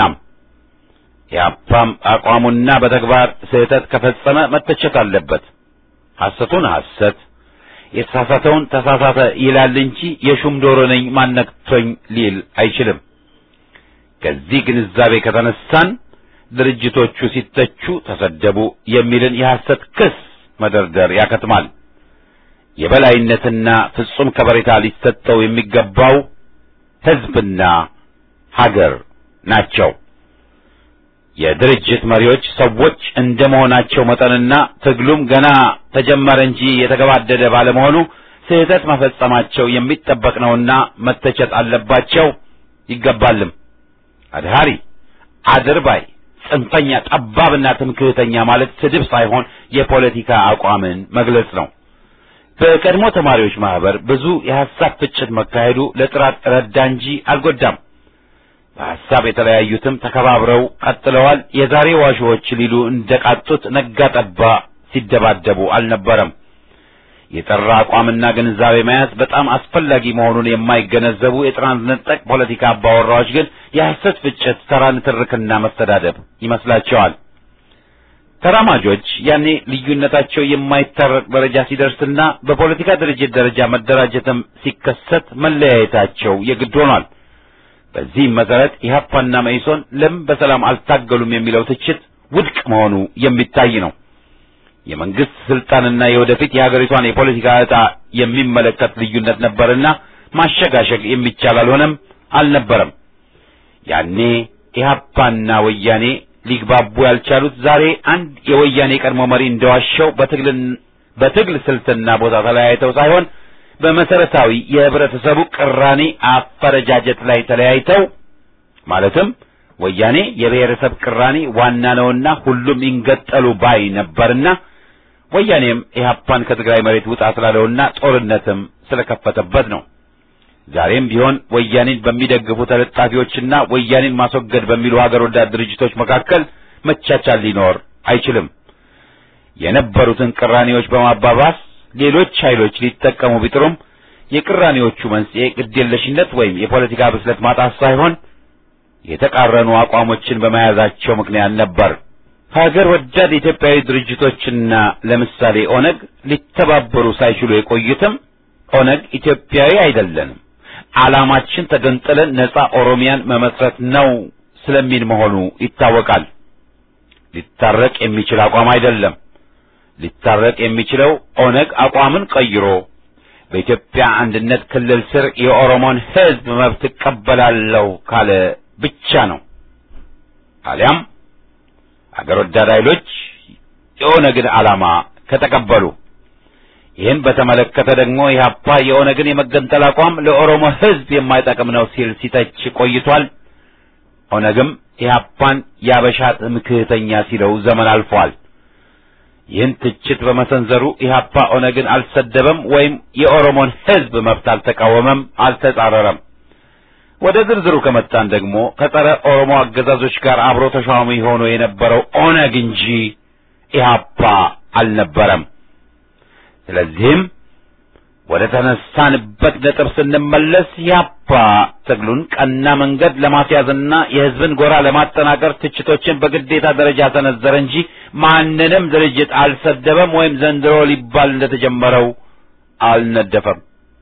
ኢህአፓም አቋሙና በተግባር ስህተት ከፈጸመ መተቸት አለበት። ሐሰቱን ሐሰት የተሳሳተውን ተሳሳተ ይላል እንጂ የሹም ዶሮ ነኝ ማነክቶኝ ሊል አይችልም። ከዚህ ግንዛቤ ከተነሳን ድርጅቶቹ ሲተቹ ተሰደቡ የሚልን የሐሰት ክስ መደርደር ያከትማል። የበላይነትና ፍጹም ከበሬታ ሊሰጠው የሚገባው ሕዝብና ሀገር ናቸው። የድርጅት መሪዎች ሰዎች እንደ መሆናቸው መጠንና ትግሉም ገና ተጀመረ እንጂ የተገባደደ ባለመሆኑ ስህተት መፈጸማቸው የሚጠበቅ ነውና መተቸት አለባቸው ይገባልም። አድሃሪ፣ አድርባይ፣ ጽንፈኛ፣ ጠባብና ትምክህተኛ ማለት ስድብ ሳይሆን የፖለቲካ አቋምን መግለጽ ነው። በቀድሞ ተማሪዎች ማህበር ብዙ የሐሳብ ፍጭት መካሄዱ ለጥራት ረዳ እንጂ አልጎዳም። በሐሳብ የተለያዩትም ተከባብረው ቀጥለዋል። የዛሬ ዋሾዎች ሊሉ እንደቃጡት ነጋ ጠባ ሲደባደቡ አልነበረም። የጠራ አቋምና ግንዛቤ መያዝ በጣም አስፈላጊ መሆኑን የማይገነዘቡ የጥራን ነጠቅ ፖለቲካ አባወራዎች ግን የሐሰት ፍጭት፣ ተራ ንትርክና መስተዳደብ ይመስላቸዋል። ተራማጆች ያኔ ልዩነታቸው የማይታረቅ ደረጃ ሲደርስና በፖለቲካ ድርጅት ደረጃ መደራጀትም ሲከሰት መለያየታቸው የግድ ሆኗል። በዚህም መሰረት ኢህአፓና መኢሶን ለምን በሰላም አልታገሉም የሚለው ትችት ውድቅ መሆኑ የሚታይ ነው። የመንግስት ስልጣንና የወደፊት የሀገሪቷን የፖለቲካ ዕጣ የሚመለከት ልዩነት ነበርና ማሸጋሸግ የሚቻል አልሆነም አልነበረም። ያኔ ኢህአፓና ወያኔ ሊግባቡ ያልቻሉት ዛሬ አንድ የወያኔ ቀድሞ መሪ እንደዋሸው በትግልን በትግል ስልትና ቦታ ተለያይተው ሳይሆን በመሰረታዊ የህብረተሰቡ ቅራኔ አፈረጃጀት ላይ ተለያይተው ማለትም ወያኔ የብሔረሰብ ቅራኔ ዋና ነውና ሁሉም ይንገጠሉ ባይ ነበርና ወያኔም ኢህአፓን ከትግራይ መሬት ውጣ ስላለውና ጦርነትም ስለከፈተበት ነው። ዛሬም ቢሆን ወያኔን በሚደግፉ ተለጣፊዎችና ወያኔን ማስወገድ በሚሉ ሀገር ወዳድ ድርጅቶች መካከል መቻቻል ሊኖር አይችልም። የነበሩትን ቅራኔዎች በማባባስ ሌሎች ኃይሎች ሊጠቀሙ ቢጥሩም የቅራኔዎቹ መንስኤ ግዴለሽነት ወይም የፖለቲካ ብስለት ማጣት ሳይሆን የተቃረኑ አቋሞችን በመያዛቸው ምክንያት ነበር። ሀገር ወዳድ ኢትዮጵያዊ ድርጅቶችና ለምሳሌ ኦነግ ሊተባበሩ ሳይችሉ የቆዩትም ኦነግ ኢትዮጵያዊ አይደለንም፣ ዓላማችን ተገንጥለን ነጻ ኦሮሚያን መመስረት ነው ስለሚል መሆኑ ይታወቃል። ሊታረቅ የሚችል አቋም አይደለም። ሊታረቅ የሚችለው ኦነግ አቋምን ቀይሮ በኢትዮጵያ አንድነት ክልል ስር የኦሮሞን ሕዝብ መብት እቀበላለሁ ካለ ብቻ ነው። አሊያም አገር ወዳድ ኃይሎች የኦነግን ዓላማ ከተቀበሉ ይህን በተመለከተ ደግሞ ኢህአፓ የኦነግን የመገንጠል አቋም ለኦሮሞ ሕዝብ የማይጠቅም ነው ሲል ሲተች ቆይቷል። ኦነግም ኢህአፓን ያበሻ ትምክህተኛ ሲለው ዘመን አልፏል። ይህን ትችት በመሰንዘሩ ኢህአፓ ኦነግን አልሰደበም ወይም የኦሮሞን ሕዝብ መብት አልተቃወመም፣ አልተጻረረም። ወደ ዝርዝሩ ከመጣን ደግሞ ከጸረ ኦሮሞ አገዛዞች ጋር አብሮ ተሿሚ ሆኖ የነበረው ኦነግ እንጂ ኢህአፓ አልነበረም። ስለዚህም ወደ ተነሳንበት ነጥብ ስንመለስ ኢህአፓ ትግሉን ቀና መንገድ ለማስያዝና የህዝብን ጎራ ለማጠናከር ትችቶችን በግዴታ ደረጃ ሰነዘረ እንጂ ማንንም ድርጅት አልሰደበም ወይም ዘንድሮ ሊባል እንደተጀመረው አልነደፈም።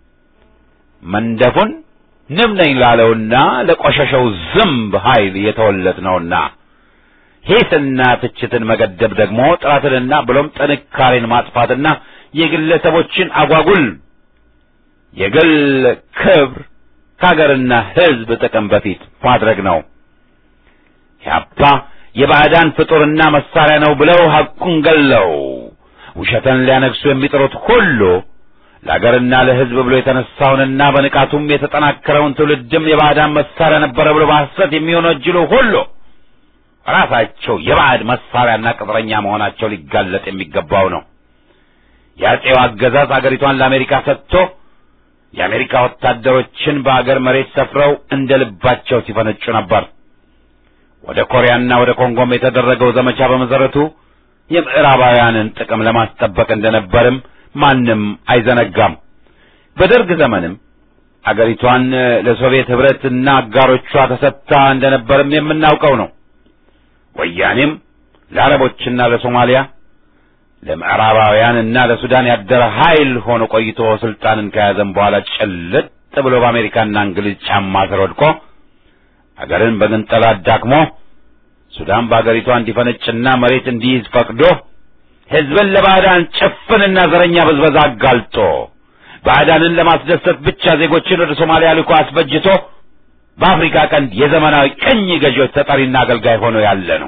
መንደፉን ንብ ነኝ ላለውና ለቆሸሸው ዝምብ ኃይል የተወለድ ነውና ሂስና ትችትን መገደብ ደግሞ ጥራትንና ብሎም ጥንካሬን ማጥፋትና የግለሰቦችን አጓጉል የግል ክብር ከሀገርና ሕዝብ ጥቅም በፊት ማድረግ ነው። ያፓ የባዕዳን ፍጡርና መሳሪያ ነው ብለው ሐቁን ገለው ውሸትን ሊያነግሱ የሚጥሩት ሁሉ ለአገርና ለሕዝብ ብሎ የተነሳውንና በንቃቱም የተጠናከረውን ትውልድም የባዕዳን መሳሪያ ነበረ ብሎ በሐሰት የሚወነጅሉ ሁሉ ራሳቸው የባዕድ መሳሪያና ቅጥረኛ መሆናቸው ሊጋለጥ የሚገባው ነው። የአጼው አገዛዝ አገሪቷን ለአሜሪካ ሰጥቶ የአሜሪካ ወታደሮችን በአገር መሬት ሰፍረው እንደ ልባቸው ሲፈነጩ ነበር። ወደ ኮሪያና ወደ ኮንጎም የተደረገው ዘመቻ በመሰረቱ የምዕራባውያንን ጥቅም ለማስጠበቅ እንደነበርም ማንም አይዘነጋም። በደርግ ዘመንም አገሪቷን ለሶቪየት ኅብረትና አጋሮቿ ተሰጥታ እንደነበርም የምናውቀው ነው። ወያኔም ለአረቦችና ለሶማሊያ ለምዕራባውያንና ለሱዳን ያደረ ኃይል ሆኖ ቆይቶ ስልጣንን ከያዘም በኋላ ጭልጥ ብሎ በአሜሪካና እንግሊዝ ጫማ ስር ወድቆ አገርን በግንጠላ አዳክሞ ሱዳን በአገሪቷ እንዲፈነጭና መሬት እንዲይዝ ፈቅዶ ሕዝብን ለባዕዳን ጭፍንና ዘረኛ ብዝበዛ አጋልጦ ባዕዳንን ለማስደሰት ብቻ ዜጎችን ወደ ሶማሊያ ልኮ አስበጅቶ በአፍሪካ ቀንድ የዘመናዊ ቅኝ ገዢዎች ተጠሪና አገልጋይ ሆኖ ያለ ነው።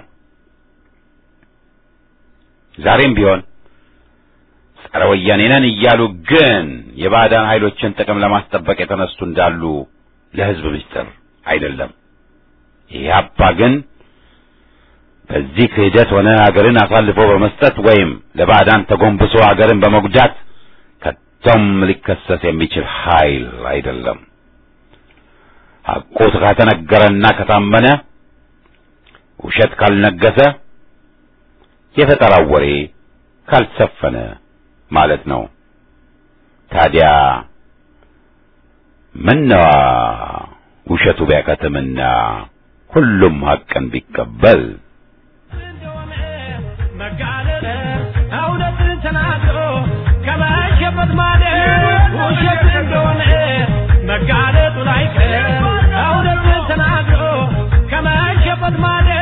ዛሬም ቢሆን ጸረ ወያኔ ነን እያሉ ግን የባዕዳን ኃይሎችን ጥቅም ለማስጠበቅ የተነሱ እንዳሉ ለሕዝብ ምስጢር አይደለም። ኢህአፓ ግን በዚህ ክህደት ሆነ አገርን አሳልፎ በመስጠት ወይም ለባዕዳን ተጎንብሶ አገርን በመጉዳት ከቶም ሊከሰስ የሚችል ኃይል አይደለም። ሐቁ ከተነገረና ከታመነ ውሸት ካልነገሰ የፈጠራው ወሬ ካልሰፈነ ማለት ነው። ታዲያ ምነዋ ውሸቱ ቢያከትምና ሁሉም ሐቅን ቢቀበል መጋለጥ እውነትን ተናግሮ ከመሸበት ማለት ውሸት እንደሆነ መጋለጡ ላይ ቀር እውነትን ተናግሮ ከመሸበት ማለት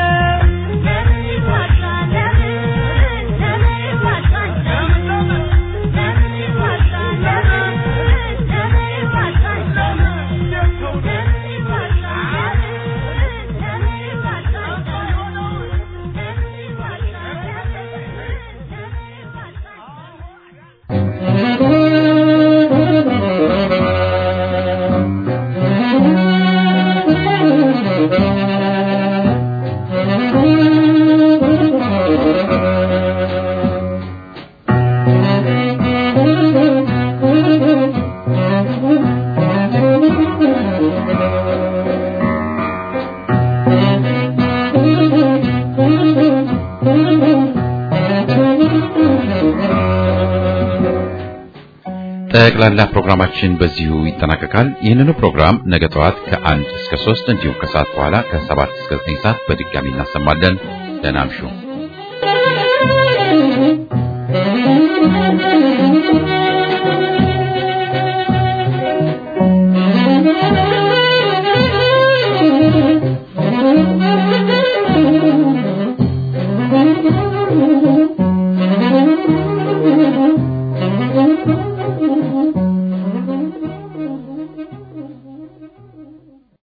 ጠቅላላ ፕሮግራማችን በዚሁ ይጠናቀቃል። ይህንኑ ፕሮግራም ነገ ጠዋት ከአንድ እስከ ሶስት እንዲሁም ከሰዓት በኋላ ከሰባት እስከ ዘጠኝ ሰዓት በድጋሚ እናሰማለን። ደህና እምሹ።